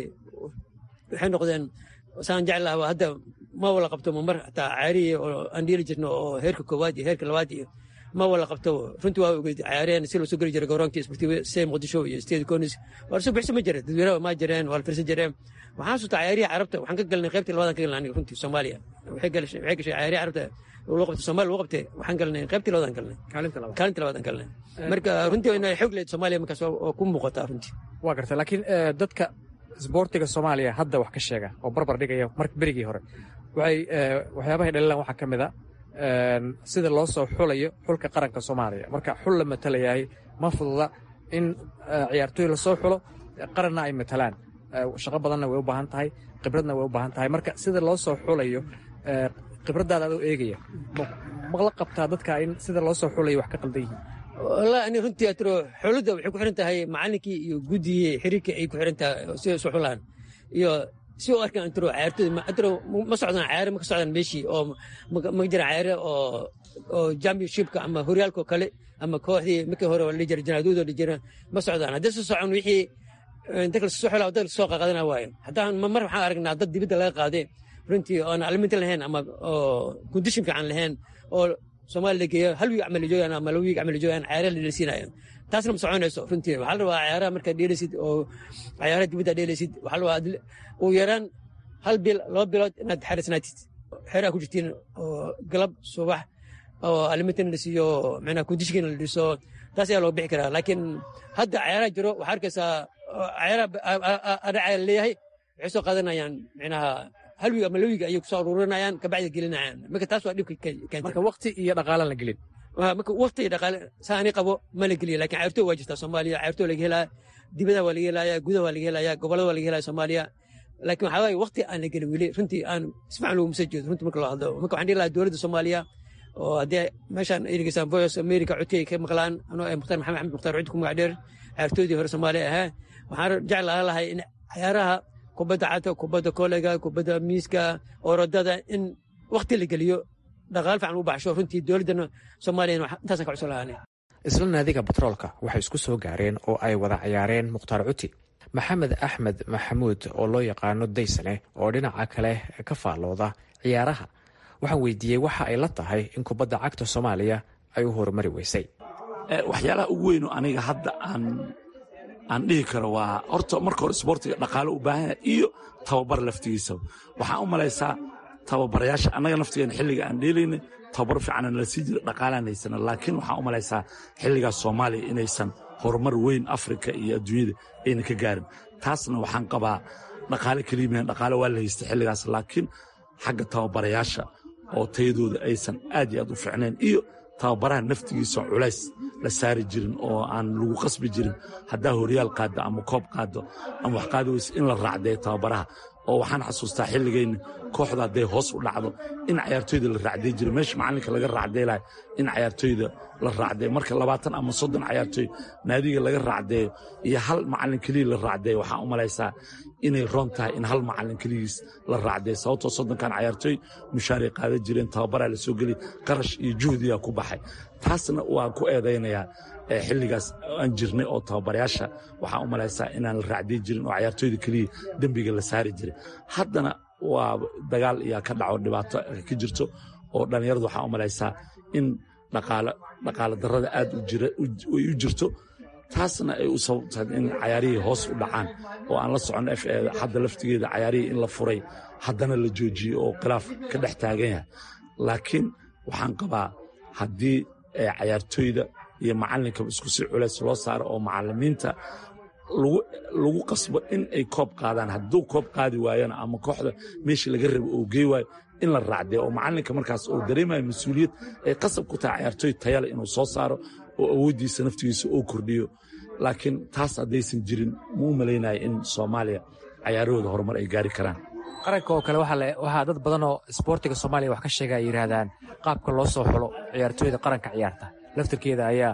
waxay noqdeen saan jeclaha hadda ma wala qabto mar hataa caarihii oo aan dhiili jirno oo heerka koowaad iyo heerka labaad iyo ma wala qabto runtii waa ogeyd caareen si lasoo geli jiray garoonkii isbortiive see muqdisho iyo steedi conis waa lasoo bixisa ma jira dadweynaha ma jireen waa la firsan jireen waxaan sutaa caarihii carabta waxaan ka galnay qaybtii labadan ka galnay aniga runtii soomaaliya waxay gashay caarihii carabta loo qabtay soomaaliya loo qabtay waxaan galnay qaybtii labadan galnay kaalintii labadan galnay marka runtii inay xoog leed soomaaliya markaas oo ku muuqataa runtii waa garta laakiin dadka sboortiga soomaaliya hadda wax ka sheega oo barbar dhigaya marka berigii hore waxay waxyaabahay dhalilaan waxaa ka mid a sida loo soo xulayo xulka qaranka soomaaliya marka xul la matalayahay ma fududa in ciyaartooy lasoo xulo qaranna ay matalaan shaqo badanna way u baahan tahay khibradna way u baahan tahay marka sida loo soo xulayo khibraddaada adoo eegaya mala qabtaa dadka in sida loo soo xulayo wax ka qaldan yihiin wallahi ani runtii atro xulidda waxay ku xiran tahay macallinkii iyo guddigii xiriirka ay ku xiran tahay sida isu xulaan iyo si u arkaan atro cayaartooyda atro ma socdaan cayaare ma ka socdaan meeshii oo ma jiraan cayaare oo oo championshipka ama horyaalka oo kale ama kooxdii markii hore la jira janaaduuda la jira ma socdaan haddii soo socon wixii dadka lasoo xulaa dad lasoo qaqadana waayo haddaan mar waxaan aragnaa dad dibadda laga qaaday runtii oon aliminta lahayn ama oo kondishin fiican lahayn oo soomaaliya la geeyo hal wiig camal joogaan ama laba wiig camal joogaan cayaaraha la dheelsiinayo taasna ma soconayso runtii waxaa la rabaa cayaaraha markaad dheelaysid oo cayaaraha dibadda dheelaysid waxaa la rabaa ugu yaraan hal bil laba bilood inaad xeresnaatid xeeraha ku jirtiin oo galab subax oo alimintan la siiyo macnaha kondishinkiina la dhiso taas ayaa looga bixi karaa laakiin hadda cayaaraha jiro waxaa arkaysaa cayaaraha adhacaya leeyahay waxay soo qaadanayaan macnaha hal wiig ama laba wiig ayay kusoo aruurinayaan kabacdi gelinayaan marka taas waa dhibka keenta marka waqti iyo dhaqaalaan la gelin marka waqti iyo dhaqaale saa ani qabo ma la geliya lakin cayrtoo waa jirtaa soomaaliya cayrtoo laga helaya dibada waa laga helaya gudaha waa laga helaya gobolada waa laga helaya soomaaliya laakiin waxaa waaye waqti aan la gelin weli runtii aan isfacan loogu masa jeedo runtii marka loo hadlo marka waxaan dhihi lahaa dowladda soomaaliya oo haddii meeshaan ay dhegeystaan voice america codkii ay ka maqlaan anoo ay mukhtaar maxamed axmed mukhtaar cudi ku magac dheer cayrtoodii hore soomaaliya ahaa waxaan jeclaan lahay in cayaaraha kubadda cagta kubadda koleyga kubadda miiska orodada in wakti la geliyo dhaqaal fiican u baxsho runtii dowladdana soomaaliya intaasan ka cusub lahaane isla naadiga batroolka waxay isku soo gaareen oo ay wada ciyaareen mukhtaar cuti maxamed axmed maxamuud oo loo yaqaano daysane oo dhinaca kale ka faallooda ciyaaraha waxaan weydiiyey waxa ay la tahay in kubadda cagta soomaaliya ay u horumari weysay waxyaalaha ugu weyno aniga hadda aan aan dhihi karo waa horta marka hore isboortiga dhaqaalo u baahan yahay iyo tababar laftigiisaba waxaan u malaysaa tababarayaasha annaga naftigeena xilliga aan dheelaynay tababar fiican nala sii jira dhaqaalaan haysana laakiin waxaan u malaysaa xilligaas soomaaliya inaysan horumar weyn afrika iyo adduunyada ayna ka gaarin taasna waxaan qabaa dhaqaale keliimahan dhaqaale waa la haystay xilligaas laakiin xagga tababarayaasha oo tayadooda aysan aad iyo aad u fiicnayn iyo tababaraha naftigiisa culays la saari jirin oo aan lagu qasbi jirin haddaa horyaal qaado ama koob qaado ama wax qaadi weyse in la raacdeeyo tababaraha oo waxaan xasuustaa xilligayna kooxda hadday hoos u dhacdo in cayaartooyda la raacday jira meesha macallinka laga raacdeelayo in cayaartooyda la raacdeeyo marka labaatan ama soddon cayaartooy naadiga laga raacdeeyo iyo hal macallin keliya la raacdeeyo waxaa u malaysaa inay roon tahay in hal macallin keligiis la raacdeeyo sababtoo soddonkan cayaartooy mushaaray qaadan jireen tababaraa la soo geliy qarash iyo juhdiyaa ku baxay taasna waan ku eedaynayaa xilligaas aan jirnay oo tababarayaasha waxaa u malaysaa inaan la raacday jirin oo cayaartooyda keliya dembiga la saari jiray haddana waa dagaal iyaa ka dhaco dhibaato ka jirto oo dhallinyaradu waxaa u malaysaa in dhaqaalo darrada aad ay u jirto taasna ay u sababtahay in cayaarihii hoos u dhacaan oo aan la socon f hadda laftigeeda cayaarihii in la furay haddana la joojiyey oo khilaaf ka dhex taagan yahay laakiin waxaan qabaa haddii cayaartooyda iyo macallinkaba isku si culays loo saaro oo macallimiinta lagu qasbo in ay koob qaadaan hadduu koob qaadi waayana ama kooxda meeshii laga rabo oo gey waayo in la raacdee oo macallinka markaas oo dareemayo mas-uuliyad ay qasab ku tahay cayaartooy tayale inuu soo saaro oo awooddiisa naftigiisa oo kordhiyo laakiin taas haddaysan jirin ma u malaynaya in soomaaliya cayaarahooda horumar ay gaari karaan qaranka oo kale waxaa dad badan oo isboortiga soomaaliya wax ka sheega ay yidhaahdaan qaabka loo soo xulo ciyaartooyda qaranka ciyaarta laftarkeeda ayaa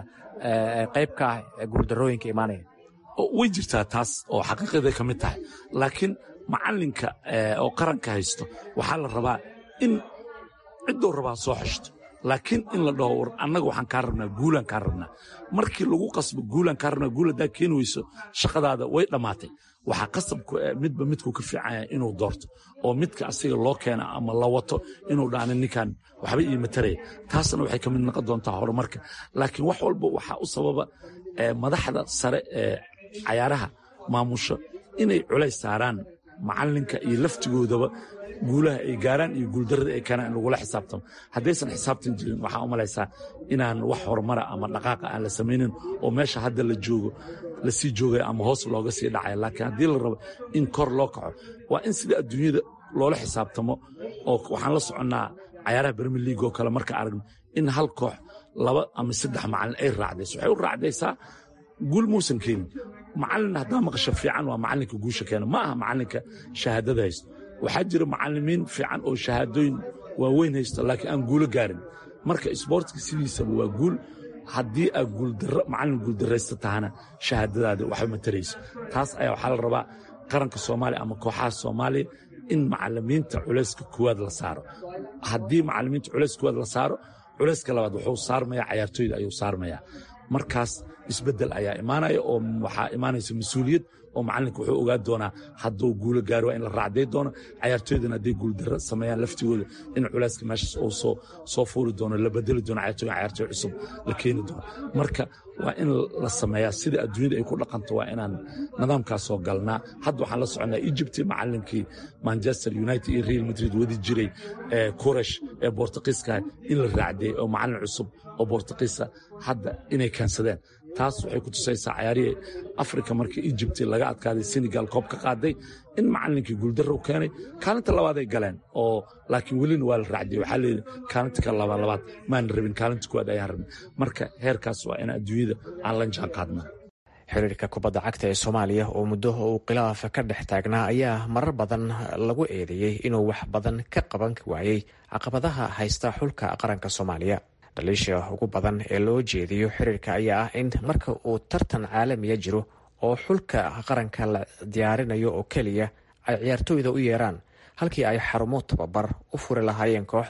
qayb ka ah guuldarrooyinka imaanaya way jirtaa taas oo xaqiiqaday ka mid tahay laakiin macallinka oo qaranka haysto waxaa la rabaa in ciddou rabaa soo xeshto laakiin in la dhaho war annaga waxaan kaa rabnaa guulaan kaa rabnaa markii lagu qasbo guulaan kaa rabnaa guul haddaa keeni weyso shaqadaada way dhammaatay waxaa qasabku midba midkuu ka fiicanya inuu doorto oo midka asiga loo keena ama la wato inuu dhaana ninkan waxba ii mataraya taasna waxay ka mid noqon doontaa horumarka laakiin wax walba waxaa u sababa madaxda sare ee cayaaraha maamusho inay culays saaraan macallinka iyo laftigoodaba guulaha ay gaaraan iyo guuldarrada ay keenaan in lagula xisaabtamo haddaysan xisaabtan jirin waxaa u malaysaa inaan wax horumara ama dhaqaaqa aan la samaynin oo meesha hadda la joogo la sii joogaya ama hoos looga sii dhacaya laakiin haddii la rabo in kor loo kaco waa in sida adduunyada loola xisaabtamo oo waxaan la soconnaa cayaaraha bermer league oo kale marka aragno in hal koox laba ama saddex macallin ay raacdayso waxay u raacdaysaa guul muusan keenin macallin haddaa maqasho fiican waa macallinka guusha keena ma aha macallinka shahaadada haysto waxaa jira macallimiin fiican oo shahaadooyin waaweyn haysto laakiin aan guulo gaarin marka isboortiga sidiisaba waa guul haddii aad guuldaro macallin guuldarraysta tahana shahaadadaada waxba matarayso taas ayaa waxaa la rabaa qaranka soomaaliya ama kooxaha soomaaliya in macallimiinta culayska koowaad la saaro haddii macallimiinta culays koowaad la saaro culayska labaad wuxuu saarmayaa cayaartooyda ayuu saarmayaa markaas isbeddel ayaa imaanaya oo waxaa imaanaysa mas-uuliyad oo macallinka wuxuu ogaa doonaa hadduu guulo gaari waa in la raacday doono cayaartooydana hadday guuldarro sameeyaan laftigooda in culayska meeshaas uu soo soo fuuri doono la bedeli doono cayaartooy cayaartooy cusub la keeni doono marka waa in la sameeyaa sida adduunyada ay ku dhaqanto waa inaan nidaamkaas soo galnaa hadda waxaan la soconaa egypt macallinkii manchester united iyo real madrid wadi jiray kuresh ee bortuqiiska in la raacday oo macallin cusub oo bortuqiisa hadda inay keensadeen taas waxay ku tusaysaa cayaarihii afrika markii egypt laga adkaaday senegal koob ka qaaday in macallinkii guuldarro u keenay kaalinta labaaday galeen oo laakiin welina waa la raacday waxaa leeyihi kaalinta ka laba labaad maana rabin kaalinta kuwaad ayaan rabin marka heerkaas waa in adduunyada aan la jaan qaadnaa xiriirka kubadda cagta ee soomaaliya oo muddo uu khilaaf ka dhex taagnaa ayaa marar badan lagu eedeeyey inuu wax badan ka qaban waayey caqabadaha haysta xulka qaranka soomaaliya dhaliisha ugu badan ee loo jeediyo xiriirka ayaa ah in marka uu tartan caalamiya jiro oo xulka qaranka la diyaarinayo oo keliya ay ciyaartooyda u yeeraan halkii ay xarumo tababar u furi lahaayeen kooxda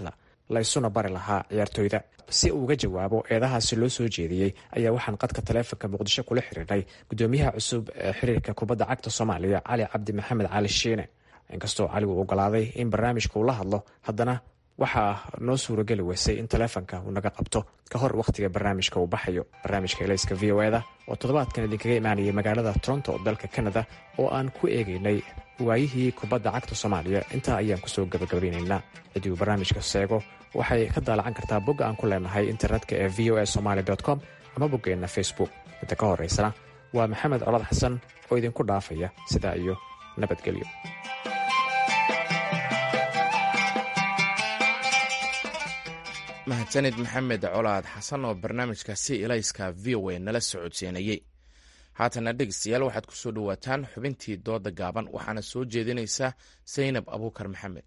laysuna bari lahaa ciyaartooyda si uu uga jawaabo eedahaasi loo soo jeediyey ayaa waxaan qadka taleefonka muqdisho kula xiriirnay gudoomiyaha cusub ee xiriirka kubadda cagta soomaaliya cali cabdi maxamed cali shiine inkastoo cali uu ogolaaday in barnaamijka uu la hadlo haddana waxaa noo suurageli weysay in taleefonka uu naga qabto ka hor wakhtiga barnaamijka uu baxayo barnaamijka elayska v o eda oo toddobaadkan idinkaga imaanayay magaalada toronto dalka kanada oo aan ku eegaynay waayihii kubadda cagta soomaaliya intaa ayaan kusoo gabagabeynaynaa ciddii uu barnaamijka seego waxay ka daalacan kartaa bogga aan ku leenahay internetka ee v o a somaali com ama boggeenna facebook inta ka horeysana waa maxamed colad xasan oo idinku dhaafaya sidaa iyo nabadgelyo mahadsanid maxamed colaad xasan oo barnaamijkaasi ilayska v o a nala socodsiinayey haatana dhegeystayaal waxaad ku soo dhowaataan xubintii dooda gaaban waxaana soo jeedinaysaa saynab abuukar maxamed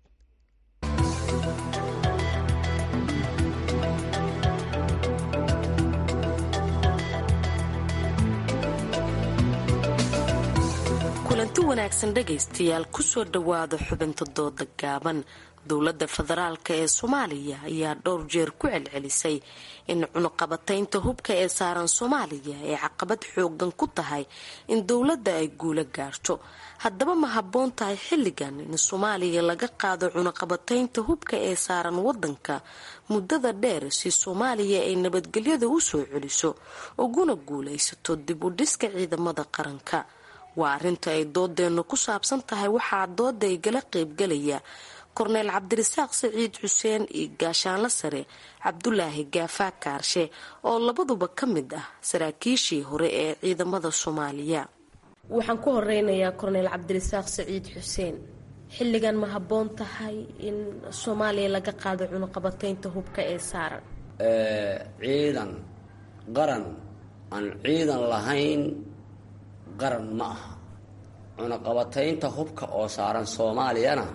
kulanti wanaagsan dhegaystayaal kusoo dhowaada xubinta dooda gaaban dowladda federaalk ee soomaaliya ayaa dhowr jeer ku celcelisay in cunuqabataynta hubka ee saaran soomaaliya ay caqabad xoogan ku tahay in dowladda ay guulo gaarto haddaba ma habboon tahay xilligan in soomaaliya laga qaado cunuqabataynta hubka ee saaran wadanka muddada dheer si soomaaliya ay nabadgelyada u soo celiso uguna guulaysato dib u dhiska ciidamada qaranka waa arrinta ay doodeennu ku saabsan tahay waxaa dooda igala qaybgalaya korneyl cabdirasaaq saciid xuseen iyo gaashaanla sare cabdulaahi gaafaa kaarshe oo labaduba ka mid ah saraakiishii hore ee ciidamada soomaaliya waxaan ku horeynayaa korneyl cabdirasaaq saciid xuseen xilligan ma habboon tahay in soomaaliya laga qaado cunuqabataynta hubka ee saaran ciidan qaran aan ciidan lahayn qaran ma aha cunuqabataynta hubka oo saaran soomaaliyana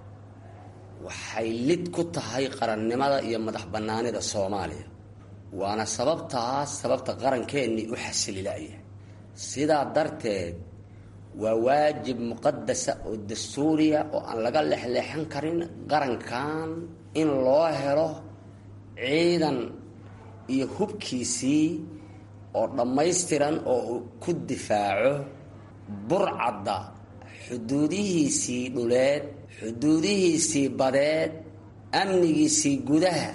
waxay lid ku tahay qarannimada iyo madax bannaanida soomaaliya waana sababtaas sababta qarankeenii u xasililaya sidaa darteed waa waajib muqadasa oo dastuuriya oo aan laga lexleexan karin qarankan in loo helo ciidan iyo hubkiisii oo dhammaystiran oo uu ku difaaco burcadda xuduudihiisii dhuleed xuduudihiisii badeed amnigiisii gudaha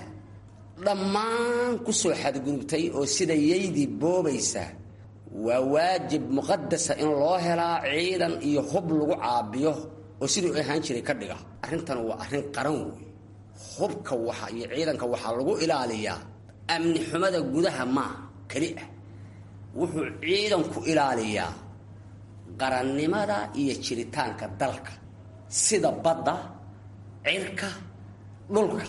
dhammaan kusoo xadgudubtay oo sida yaydii boobaysa waa waajib muqadasa in loo helaa ciidan iyo hub lagu caabiyo oo siduu ahaan jiray ka dhiga arrintan waa arrin qaran wey hubka waxa iyo ciidanka waxaa lagu ilaaliyaa amni xumada gudaha maa keli ah wuxuu ciidanku ilaaliyaa qarannimada iyo jiritaanka dalka sida badda cirka dhulka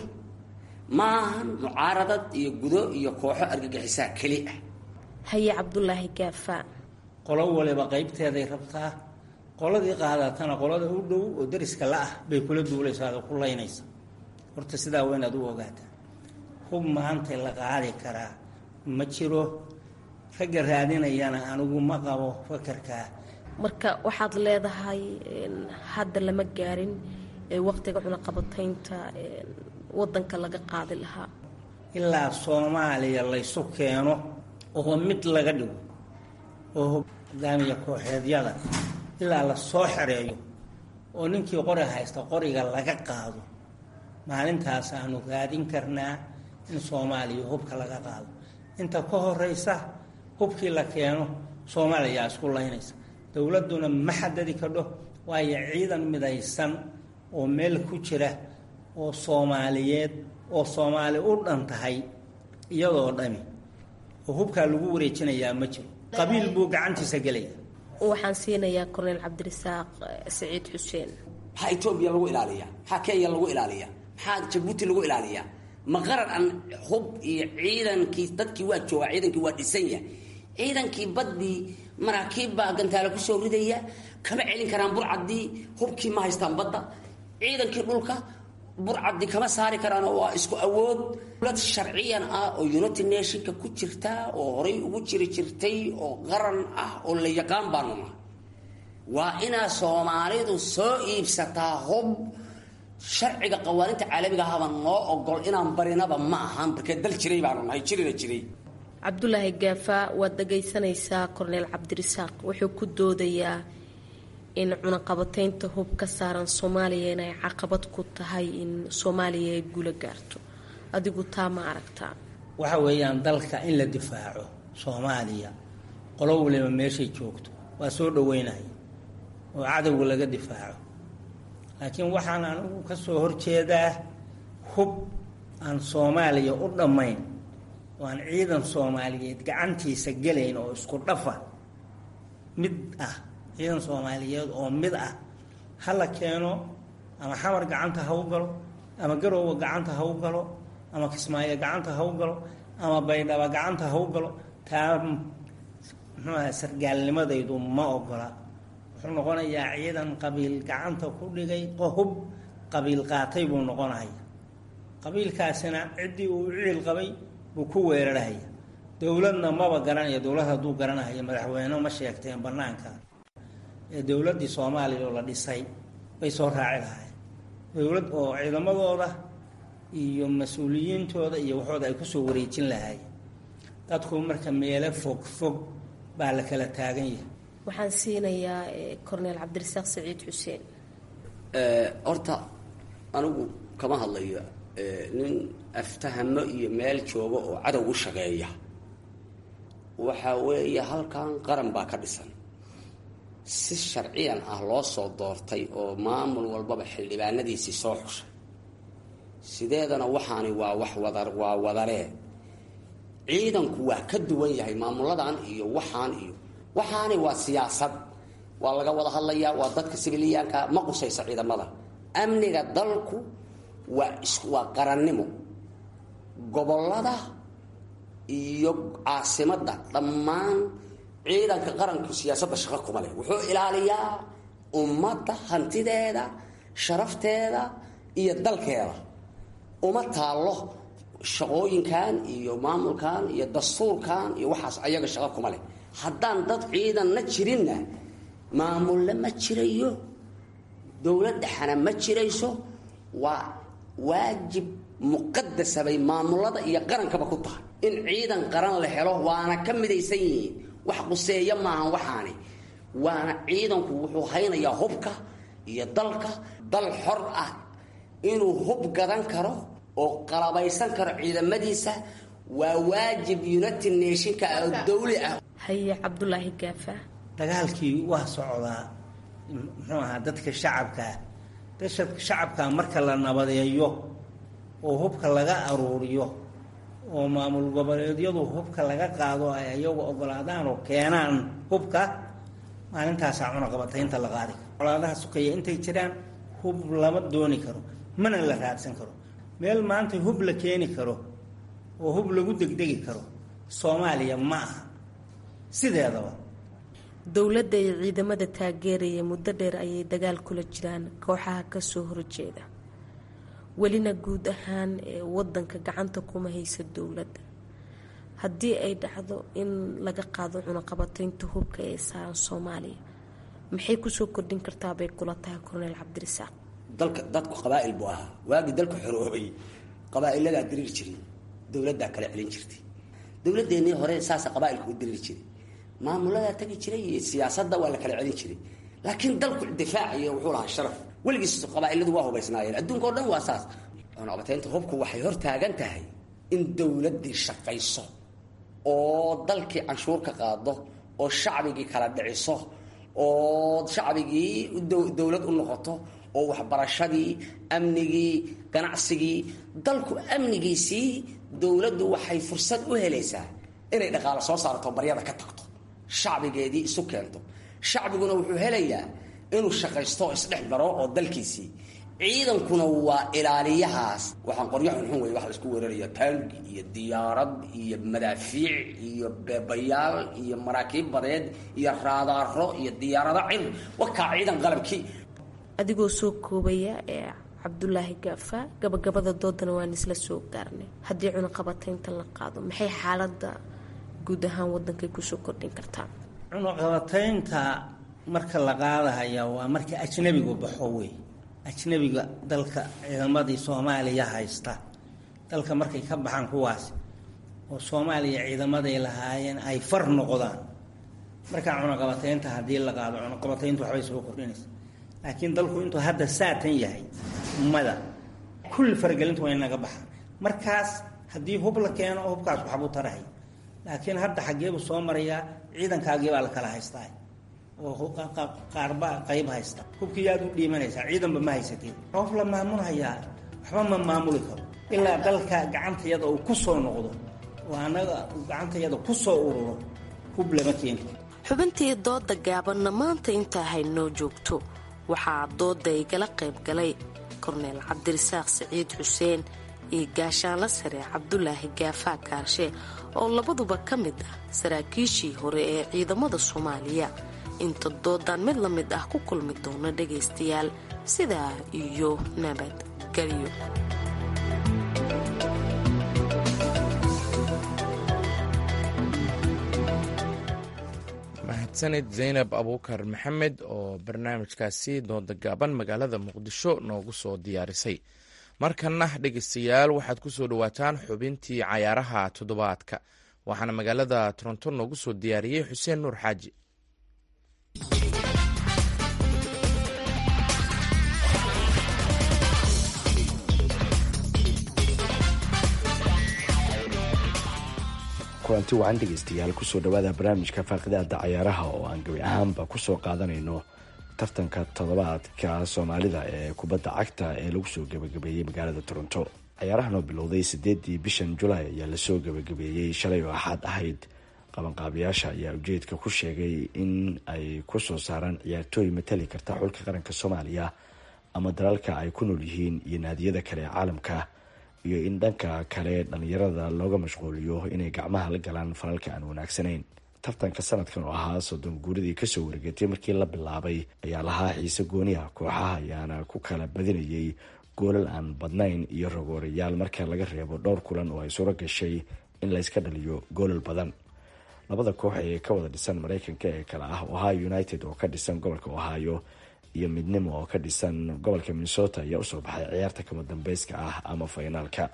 maahan mucaaradad iyo gudo iyo kooxo argagixisaa keli ah haye cabdulaahi gaafaa qolo waliba qaybteeday rabtaa qoladii qaadatana qolada u dhow oo dariska la ah bay kula duulaysaa oo ku laynaysa horta sidaa waa inaad u ogaataa hub maanta la qaadi karaa ma jiro ragga raadinayana anigu ma qabo fakarkaa marka waxaad leedahay hadda lama gaarin waqtiga cunaqabataynta wadanka laga qaadi lahaa ilaa soomaaliya laysu keeno oo mid laga dhigo oo hogaamiya kooxeedyada ilaa la soo xereeyo oo ninkii qori haysta qoriga laga qaado maalintaas aanu raadin karnaa in soomaaliya hubka laga qaado inta ka horeysa hubkii la keeno soomaaliyaa isku laynaysa dowladduna ma xadadi kadho waayo ciidan midaysan oo meel ku jira oo soomaaliyeed oo soomaali u dhan tahay iyadoo dhami oo hubkaa lagu wareejinayaa ma jiro qabiil buu gacantiisa gelaya waxaan siinayaa korneyl cabdirasaaq saciid xuseen maxaa etoobiya lagu ilaaliyaa maxaa kenya lagu ilaaliyaa maxaa jabuuti lagu ilaaliyaa ma qaran aan hub iyo ciidankii dadkii waa joogaa ciidankii waa dhisan yahay ciidankii baddii maraakiib baa gantaale kusoo ridaya kama celin karaan burcaddii hubkii ma haystaan badda ciidankii dhulka burcaddii kama saari karaan waa isku awood dowlad sharciyan ah oo united nationka ku jirta oo horay ugu jiri jirtay oo qaran ah oo la yaqaan baanu nahay waa inaa soomaalidu soo iibsataa hub sharciga qawaaninta caalamiga ahaba noo ogol inaan barinaba ma ahan barkee dal jiray baanu nahay jirina jiray cabdulaahi gaafa waad dhagaysanaysaa korneel cabdirisaaq wuxuu ku doodayaa in cunaqabateynta hub ka saaran soomaaliya inay caqabad ku tahay in soomaaliya ay guula gaarto adigu taa ma aragtaa waxa weeyaan dalka in la difaaco soomaaliya qolo waliba meeshay joogto waa soo dhaweynaya oo cadowga laga difaaco laakiin waxaan anigu ka soo horjeedaa hub aan soomaaliya u dhammayn oo aan ciidan soomaaliyeed gacantiisa gelayn oo isku dhafa mid ah ciidan soomaaliyeed oo mid ah ha la keeno ama xamar gacanta ha u galo ama garoowa gacanta ha u galo ama kismaayo gacanta ha u galo ama baydhaba gacanta ha u galo taa muxuu aha sargaalnimadaydu ma ogola wuxuu noqonayaa ciidan qabiil gacanta ku dhigay hub qabiil qaatay buu noqonaya qabiilkaasina ciddii uu ciil qabay buu ku weerarhaya dowladna maba garanaya dowlad hadduu garanaya madaxweyne ma sheegteen banaanka ee dowladdii soomaaliya oo la dhisay bay soo raaci lahayen dowlad oo ciidamadooda iyo mas-uuliyiintooda iyo waxooda ay kusoo wareejin lahaayeen dadku marka meelo fog fog baa la kala taagan yahay waxaan siinayaa corneel cabdirasaaq saciid xuseen horta anigu kama hadlayo nin aftahamo iyo meel jooga oo cadow u shaqeeya waxa weeye halkan qaran baa ka dhisan si sharciyan ah loo soo doortay oo maamul walbaba xildhibaanadiisii soo xushay sideedana waxaani waa wax wada waa wadaree ciidanku waa ka duwan yahay maamuladan iyo waxaan iyo waxaani waa siyaasad waa laga wada hadlayaa waa dadka sibiliyaanka ma qusaysa ciidamada amniga dalku waa waa qarannimo gobolada iyo caasimadda dhammaan ciidanka qaranku siyaasadda shaqo kuma leh wuxuu ilaaliyaa ummadda hantideeda sharafteeda iyo dalkeeda uma taallo shaqooyinkan iyo maamulkan iyo dastuurkan iyo waxaas ayaga shaqo kuma leh haddaan dad ciidanna jirinna maamulle ma jirayo dowlad dhexana ma jirayso waa waajib muqadasa bay maamulada iyo qarankaba ku tahay in ciidan qaran la helo waana ka midaysan yihiin wax quseeya maahan waxaani waana ciidanku wuxuu haynayaa hubka iyo dalka dal xor ah inuu hub gadan karo oo qalabaysan karo ciidamadiisa waa waajib united nationka oo dawli ah haye cabdulaahi gaafa dagaalkii waa socdaa muxuu ahaa dadka shacabkaa dadka shacabkaa marka la nabadeeyo oo hubka laga aruuriyo oo maamul goboleedyadu hubka laga qaado ay ayagu ogolaadaan oo keenaan hubka maalintaasaa cunaqabataynta la qaadi karo colaadaha sukaya intay jiraan hub lama dooni karo mana la raadsan karo meel maanta hub la keeni karo oo hub lagu degdegi karo soomaaliya ma aha sideedaba dowladda iyo ciidamada taageeraya muddo dheer ayay dagaal kula jiraan kooxaha kasoo horjeeda welina guud ahaan wadanka gacanta kuma haysa dowladda haddii ay dhacdo in laga qaado cunaqabataynta hubka ee saaran soomaaliya maxay kusoo kordhin kartaa bay kula tahay corneel cabdirisaaq dalka dadku qabaa'il buu ahaa waagii dalku xoroobay qabaa'iladaa diriir jiray dowladdaa kala celin jirtay dowladeennii hore saasa qabaailka u diriir jiray maamuladaa tagi jiray iyo siyaasadda waa la kala celin jiray laakiin dalku difaaciyo wuxuu lahaa sharaf weligiis qabaailadu waa hubaysnaayeen adduunka o dhan waa saas cunaqabataynta hubku waxay hor taagan tahay in dowladdii shaqayso oo dalkii canshuur ka qaado oo shacbigii kala dhiciso oo shacbigii dowlad u noqoto oo waxbarashadii amnigii ganacsigii dalku amnigiisii dowladdu waxay fursad u helaysaa inay dhaqaalo soo saarto baryada ka tagto shacbigeedii isu keento shacbiguna wuxuu helayaa inuu shaqaysto oo isdhex daro oo dalkiisii ciidankuna waa ilaaliyahaas waxaan qoryo xunxun wey waxa laisku weeraraya taangi iyo diyaarad iyo madaafiic iyo beebayaal iyo maraakiib badeed iyo raadaaro iyo diyaarado cir wakaa ciidan qalabkii adigoo soo koobaya ee cabdulaahi gaafa gabagabada doodana waan isla soo gaarnay haddii cunaqabataynta la qaado maxay xaalada guud ahaan wadankay kusoo kordhin kartaa cunaqabataynta marka la qaadahaya waa marka ajnabigu baxo wey ajnabiga dalka ciidamadii soomaaliya haysta dalka markay ka baxaan kuwaas oo soomaaliya ciidamaday lahaayeen ay far noqdaan markaa cunaqabataynta haddii la qaado cunaqabatayntu waxbay soo kordhinaysa laakiin dalku intuu hadda saatan yahay ummada kulli faragelintu way naga baxaan markaas haddii hub la keeno hubkaas waxbuu tarahay laakiin hadda xaggeebuu soo marayaa ciidankaagii baa la kala haystaa oo qaarba qayb haysta hubkii yaad u dhiimanaysaa ciidanba ma haysatiin roof la maamulhayaa waxba ma maamuli karo ilaa dalka gacantayada uu ku soo noqdo oo annaga gacantayada ku soo ururo hub lama keeni xubintii dooda gaabanna maanta intaa haynoo joogto waxaa dooda igala qayb galay korneel cabdirasaaq siciid xuseen iyo gaashaanla sare cabdulaahi gaafaa kaarshe oo labaduba ka mid ah saraakiishii hore ee ciidamada soomaaliya inta doodan mid la mid ah ku kulmi doona dhagaystayaal sidaa iyo nabadgelyo mahadsanid zaynab abuukar maxamed oo barnaamijkaasi dooda gaaban magaalada muqdisho noogu soo diyaarisay markanna dhegeystayaal waxaad ku soo dhowaataan xubintii cayaaraha toddobaadka waxaana magaalada toronto noogu soo diyaariyey xuseen nuur xaaji kulanti wacan dhegeystayaal kusoo dhawaada barnaamijka faaqidaada cayaaraha oo aan gabi ahaanba kusoo qaadanayno tartanka toddobaadka soomaalida ee kubadda cagta ee lagu soo gabagabeeyey magaalada toronto cayaarahan oo bilowday sideedii bishan julaay ayaa lasoo gabagabeeyey shalay oo axaad ahayd qabanqaabayaasha ayaa ujeedka ku sheegay in ay kusoo saaraan ciyaartooy matali karta xulka qaranka soomaaliya ama dalalka ay ku nool yihiin iyo naadiyada kale ee caalamka iyo in dhanka kale dhalinyarada looga mashquuliyo inay gacmaha la galaan falalka aan wanaagsanayn tartanka sanadkan oo ahaa soddon guuridii kasoo wargeetay markii la bilaabay ayaa lahaa xiise gooni ah kooxaha ayaana ku kala badinayay goolal aan badnayn iyo rogoorayaal marka laga reebo dhowr kulan oo ay suuro gashay in layska dhaliyo goolal badan labada koox ee ka wada dhisan mareykanka ee kale ah ohio united oo ka dhisan gobolka ohio iyo midnimo oo ka dhisan gobolka minnesota ayaa usoo baxay ciyaarta kama dambeyska ah ama faynaalka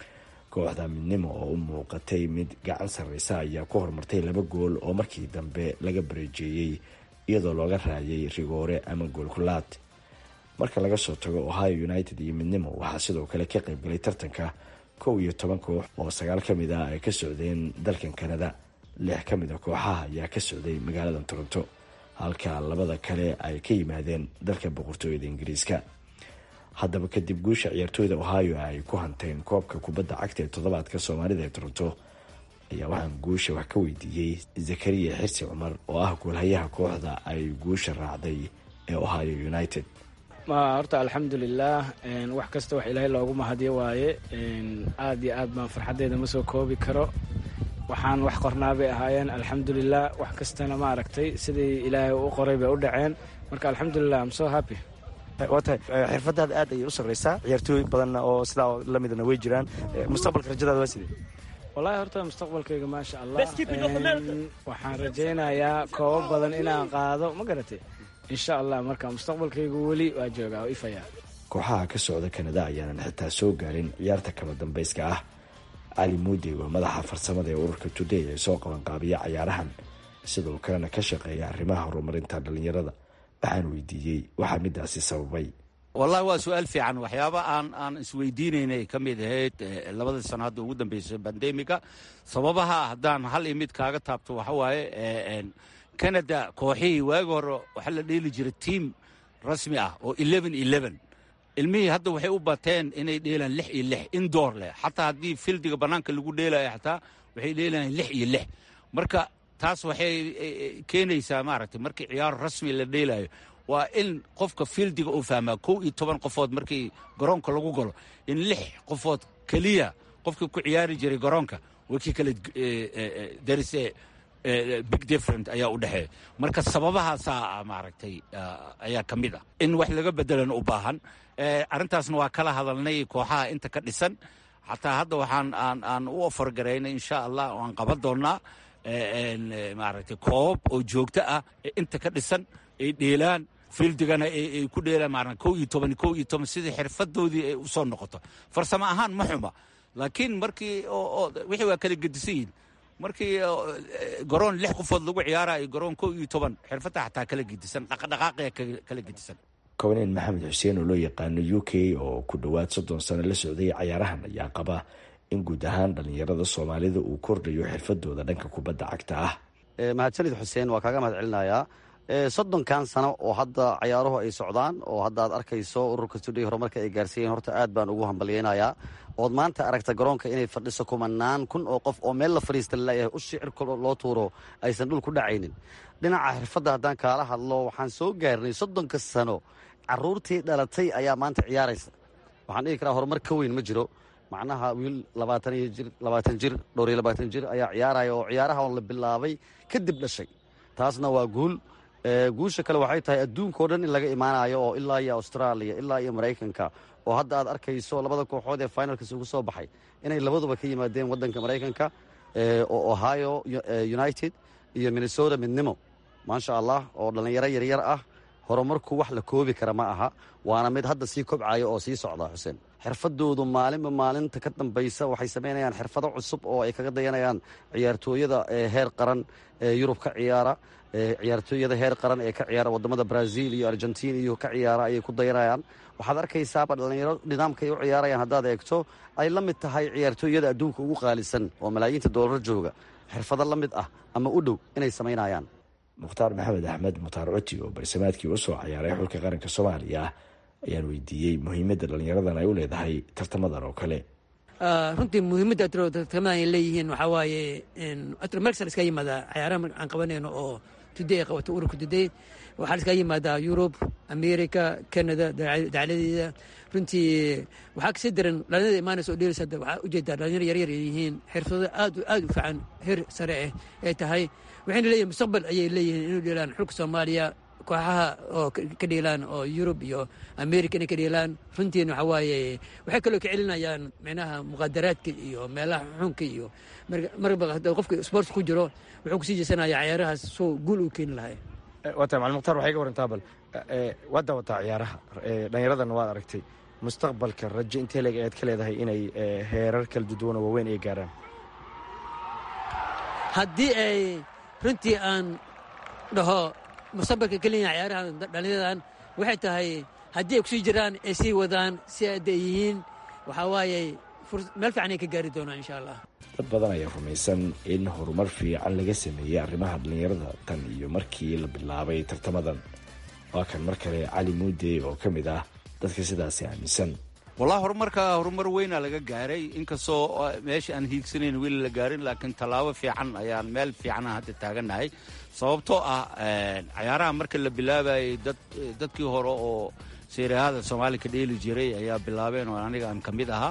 kooxda midnimo oo u muuqatay mid gacan sarreysa ayaa ku horumartay laba gool oo markii dambe laga bareejeeyey iyadoo looga raayay rigoore ama goolkulaad marka laga soo tago ohio united iyo midnimo waxaa sidoo kale ka qaybgalay tartanka kow iyo toban koox oo sagaal ka mid ah ay ka socdeen dalkan kanada lix ka mid a kooxaha ayaa ka socday magaalada toronto halka labada kale ay ka yimaadeen dalka boqortooyada ingiriiska haddaba kadib guusha ciyaartooyda ohio ay ku hanteen koobka kubadda cagta ee toddobaadka soomaalida ee toronto ayaa waxaan guusha wax ka weydiiyey zakariya xirsi cumar oo ah goolhayaha kooxda ay guusha raacday ee ohio united horta alxamdulilah wax kasta wax ilaahay loogu mahadyo waaye aad iyo aad baan farxaddeeda ma soo koobi karo waxaan wax qornaa bay ahaayeen alxamdulilah wax kastana maaragtay sidii ilaahay u qoray bay u dhaceen marka alxamdulilah am so happy waa tahay xirfadaada aad ayay u sarreysaa ciyaartooy badanna oo sidaa lamidana way jiraan mustaqbalka rajadaada waa sidee wallaahi horta mustaqbalkayga maasha allah waxaan rajaynayaa koobo badan inaan qaado ma garatay insha allah marka mustaqbalkaygu weli waa joogaa oo ifaya kooxaha ka socda kanada ayaanan xitaa soo gaarin ciyaarta kama dambeyska ah cali muudey waa madaxa farsamada ee ururka today ee soo qabanqaabiya cayaarahan sidoo kalena ka shaqeeya arrimaha horumarinta dhalinyarada waxaan weydiiyey waxaa midaasi sababay wallahi waa su-aal fiican waxyaaba aan aan isweydiinaynay ka mid ahayd labadii sano hadda ugu dambeysay bandemiga sababaha haddaan hal iyo mid kaaga taabto waxa waaye canada kooxihii waagi hore waxaa la dheeli jiray tiam rasmi ah oo eleven eleven ilmihii hadda waxay u bateen inay dheelaan lix iyo lix indoor leh xataa haddii fildiga bannaanka lagu dheelayo xataa waxay dheelayaan lix iyo lix marka taas waxay keenaysaa maaragtay markii ciyaar rasmi la dheelayo waa in qofka fieldiga uu fahmaa kow iyo toban qofood markii garoonka lagu galo in lix qofood keliya qofkii ku ciyaari jiray garoonka way kii kale darise big different ayaa u dhexeeya marka sababahaasaa maaragtay ayaa ka mid ah in wax laga bedelan u baahan arrintaasna waa kala hadalnay kooxaha inta ka dhisan xataa hadda waxaan aan aan u ofargaraynay insha allah waan qaban doonnaa maaragtay koobab oo joogto ah inta ka dhisan ay dheelaan fiildigana ay ku dheelaan maarna kow iyo toban kow iyo toban sidii xirfadoodii ay u soo noqoto farsamo ahaan ma xuma laakiin markii wixii waa kala gedisan yihin markii garoon lix qofood lagu ciyaarayo garoon kow iyo toban xirfadda xataa kala gedisan dhaqdhaqaaqaya kala gedisan kowneen maxamed xuseen oo loo yaqaano u k oo ku dhowaad soddon sano la socday cayaarahan ayaa qaba in guud ahaan dhallinyarada soomaalida uu kordhayo xirfadooda dhanka kubadda cagta ah mahadsanid xuseen waa kaaga mahad celinayaa soddonkan sano oo hadda cayaaruhu ay socdaan oo hadda aad arkayso ururka stuudiya horumarka ay gaarsiiyeen horta aad baan ugu hambalyeynayaa ood maanta aragta garoonka inay fadhiso kumanaan kun oo qof oo meel la fadhiista laleeyahay u shicirka loo tuuro aysan dhul ku dhacaynin dhinaca xirfadda haddaan kaala hadlo waxaan soo gaarnay soddonka sano caruurtii dhalatay ayaa maanta ciyaaraysa waxaan dhihi karaa horumar ka weyn ma jiro macnaha wiil labaatan iyo jir labaatan jir dhowr iyo labaatan jir ayaa ciyaaraya oo ciyaaraha la bilaabay kadib dhashay taasna waa guul guusha kale waxay tahay adduunka oo dhan in laga imaanayo oo ilaa iyo austraaliya ilaa iyo maraykanka oo hadda aad arkayso labada kooxood ee finalkas ugu soo baxay inay labaduba ka yimaadeen waddanka maraykanka oo ohio united iyo minnesota midnimo maasha allah oo dhallinyaro yaryar ah horumarku wax la koobi kara ma aha waana mid hadda sii kobcaya oo sii socda xuseen xirfadoodu maalinba maalinta ka dambaysa waxay samaynayaan xirfado cusub oo ay kaga dayanayaan ciyaartooyada heer qaran ee yurub ka ciyaara ciyaartooyada heer qaran ee ka ciyaara wadamada brazil iyo argentin iyo ka ciyaara ayay ku dayanayaan waxaad arkaysaaba dhallinyaro nidaamka ay u ciyaarayaan haddaad eegto ay la mid tahay ciyaartooyada adduunka ugu qaalisan oo malaayiinta doolar jooga xirfado la mid ah ama u dhow inay samaynayaan mukhtaar maxamed axmed mukhtaar coti oo barsamaadkii usoo cayaaray xulka qaranka soomaaliya ayaan weydiiyey muhiimadda dhallinyaradan ay u leedahay tartamadan oo kale runtii muhiimadda tartamadan ay leeyihiin waxaa waaye mersa iska yimaada cayaaraha aan qabanayno oo tuday ay qabato ururka tuday waxaa la iska yimaadaa yurub america canada dacladeeda runtii waxaa kasii daran dhalinyarada imaanaysa oo dheelaysa waxaa ujeedaa dhalinyaro yaryar ay yihiin xirfado aad aad u fiican heer sare ah ay tahay waxayna leeyihin mustaqbal ayay leeyihiin inuu dheelaan xulka soomaaliya kooxaha oo ka dheelaan oo yurub iyo america inay ka dheelaan runtiina waxaa waaye waxay kaloo ka celinayaan micnaha muqaadaraadka iyo meelaha xunka iyo marba hadda qofka sports ku jiro wuxuu kusii jeesanaya cayaarahaas soo guul uu keeni lahay waata macalin mukhtaar waxay ka warantaa bal waad daawataa ciyaaraha dhallinyaradan waad aragtay mustaqbalka rajo intee leeg ayaad ka leedahay inay heerar kala duduwan oo waaweyn ay gaaraan haddii ay runtii aan dhaho mustaqbalka keliya ciyaaraha dhallinyaradan waxay tahay haddii ay kusii jiraan ay sii wadaan si aada ay yihiin waxaa waaye meel fiican ay ka gaari doonaan insha allah dad badan ayaa rumaysan in horumar fiican laga sameeyey arrimaha dhallinyarada tan iyo markii la bilaabay tartamadan waa kan mar kale cali muude oo ka mid ah dadka sidaasi aaminsan wallahi horumarka horumar weynaa laga gaaray inkastoo meesha aan hiigsanayn weli la gaarin laakiin tallaabo fiican ayaan meel fiicana hadda taagannahay sababtoo ah cayaaraha marka la bilaabayay dadkii hore oo seerahada soomaali ka dheeli jiray ayaa bilaabeen oo aniga aan ka mid ahaa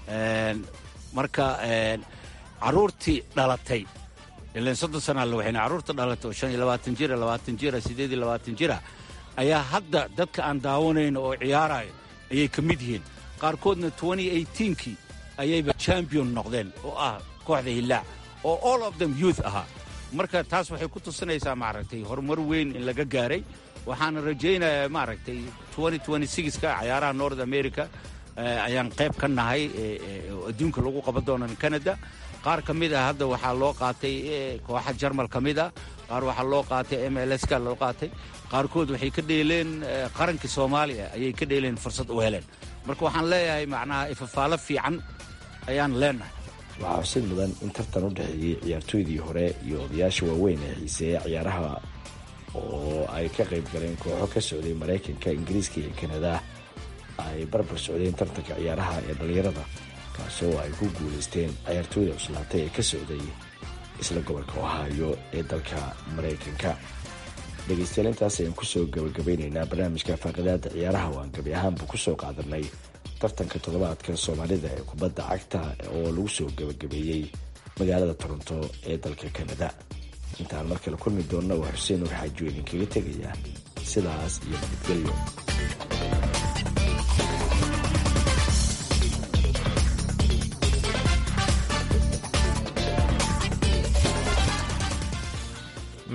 marka caruurtii dhalatay ilan soddon sanaa la waxayna carruurta dhalatay oo shan iyo labaatan jira labaatan jira siddeed iyo labaatan jira ayaa hadda dadka aan daawanayno oo ciyaarayo ayay ka mid yihiin qaarkoodna kii ayayba champion noqdeen oo ah kooxda hillaac oo all of them youth ahaa marka taas waxay ku tusinaysaa maaragtay horumar weyn in laga gaaray waxaana rajaynayaa maaragtay ka cayaaraha north america ayaan qayb ka nahay adduunka lagu qaban doonan canada qaar ka mid ah hadda waxaa loo qaatay kooxa jarmal ka mid ah qaar waxaa loo qaatay mlska loo qaatay qaarkood waxay ka dheeleen qarankii soomaaliya ayay ka dheeleen fursad u heleen marka waxaan leeyahay macnaha ifafaalo fiican ayaan leenahay waxaa xusid mudan in tartan u dhexeeyey ciyaartooydii hore iyo odayaasha waaweyn ee xiiseeya ciyaaraha oo ay ka qayb galeen kooxo ka socday maraykanka ingiriiska iyo kanada ay barbar socdeen tartanka ciyaaraha ee dhallinyarada kaasoo ay ku guulaysteen ciyaartooyda cuslaatay ee ka socday isla gobolka ohaayo ee dalka maraykanka dhegaystayaal intaas ayaan kusoo gabagabeynaynaa barnaamijka faaqidaada ciyaaraha oo aan gabi ahaanba kusoo qaadanay tartanka toddobaadka soomaalida ee kubadda cagta oo lagu soo gabagabeeyey magaalada toronto ee dalka kanada intaan mar kale kulmi doonna waa xuseen nuur xaaji oo idinkaga tegaya sidaas iyo nabadgelyo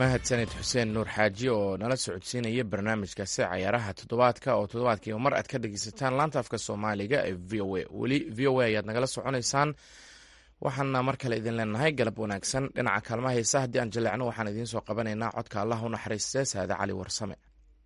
mahadsanid xuseen nuur xaaji oo nala socodsiinaya barnaamijkaasi cayaaraha toddobaadka oo toddobaadkiiba mar aad ka dhegeysataan laanta afka soomaaliga ee v o a weli v o a ayaad nagala soconaysaan waxaana mar kale idin leenahay galab wanaagsan dhinaca kaalmaha heesa haddii aan jaleecno waxaan idiin soo qabanaynaa codka allah u naxariistee saade cali warsame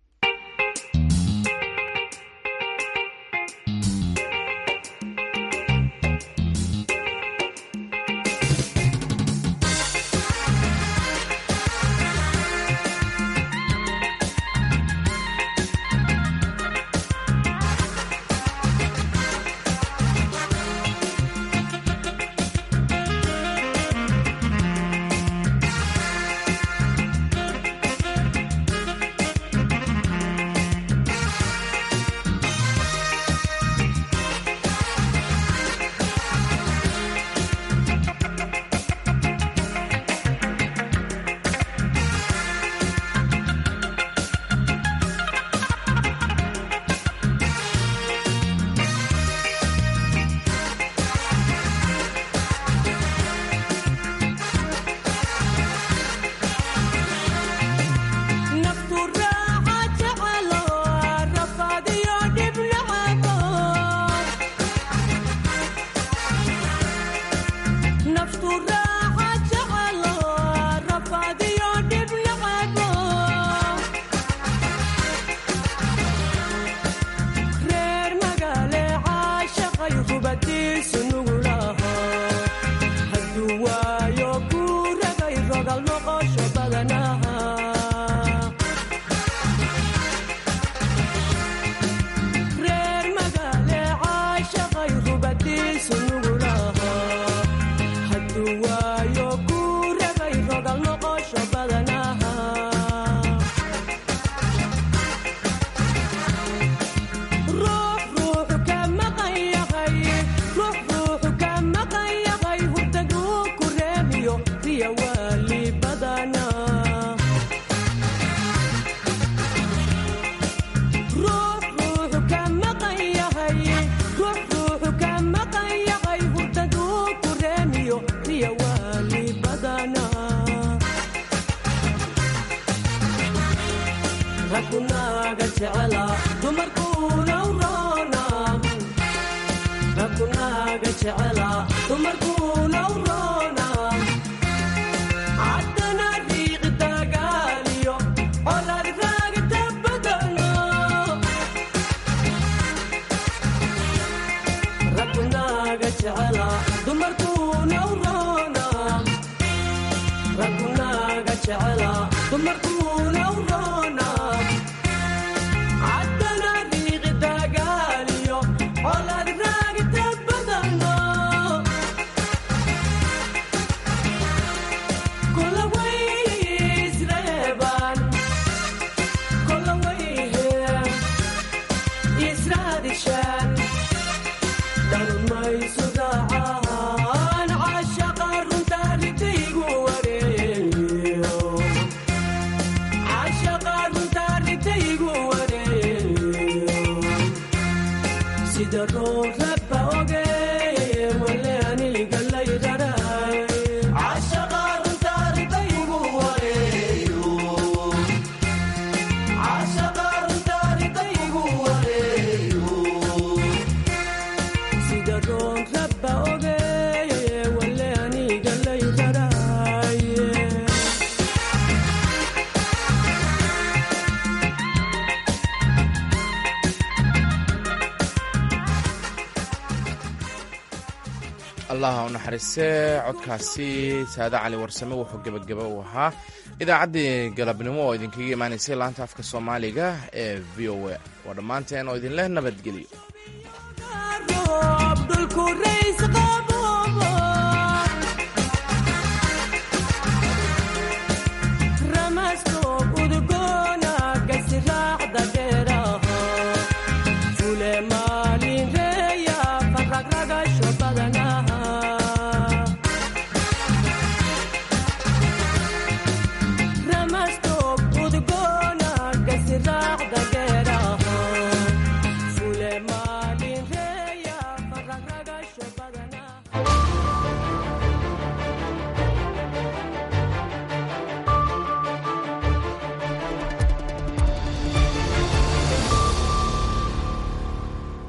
allaha u naxariistee codkaasi saade cali warsame wuxuu gebagaba u ahaa idaacaddii galabnimo oo idinkaga imaanaysay laanta afka soomaaliga ee v o a waa dhammaanteen oo idinleh nabadgelyo udgoona gasiraacda dheeraha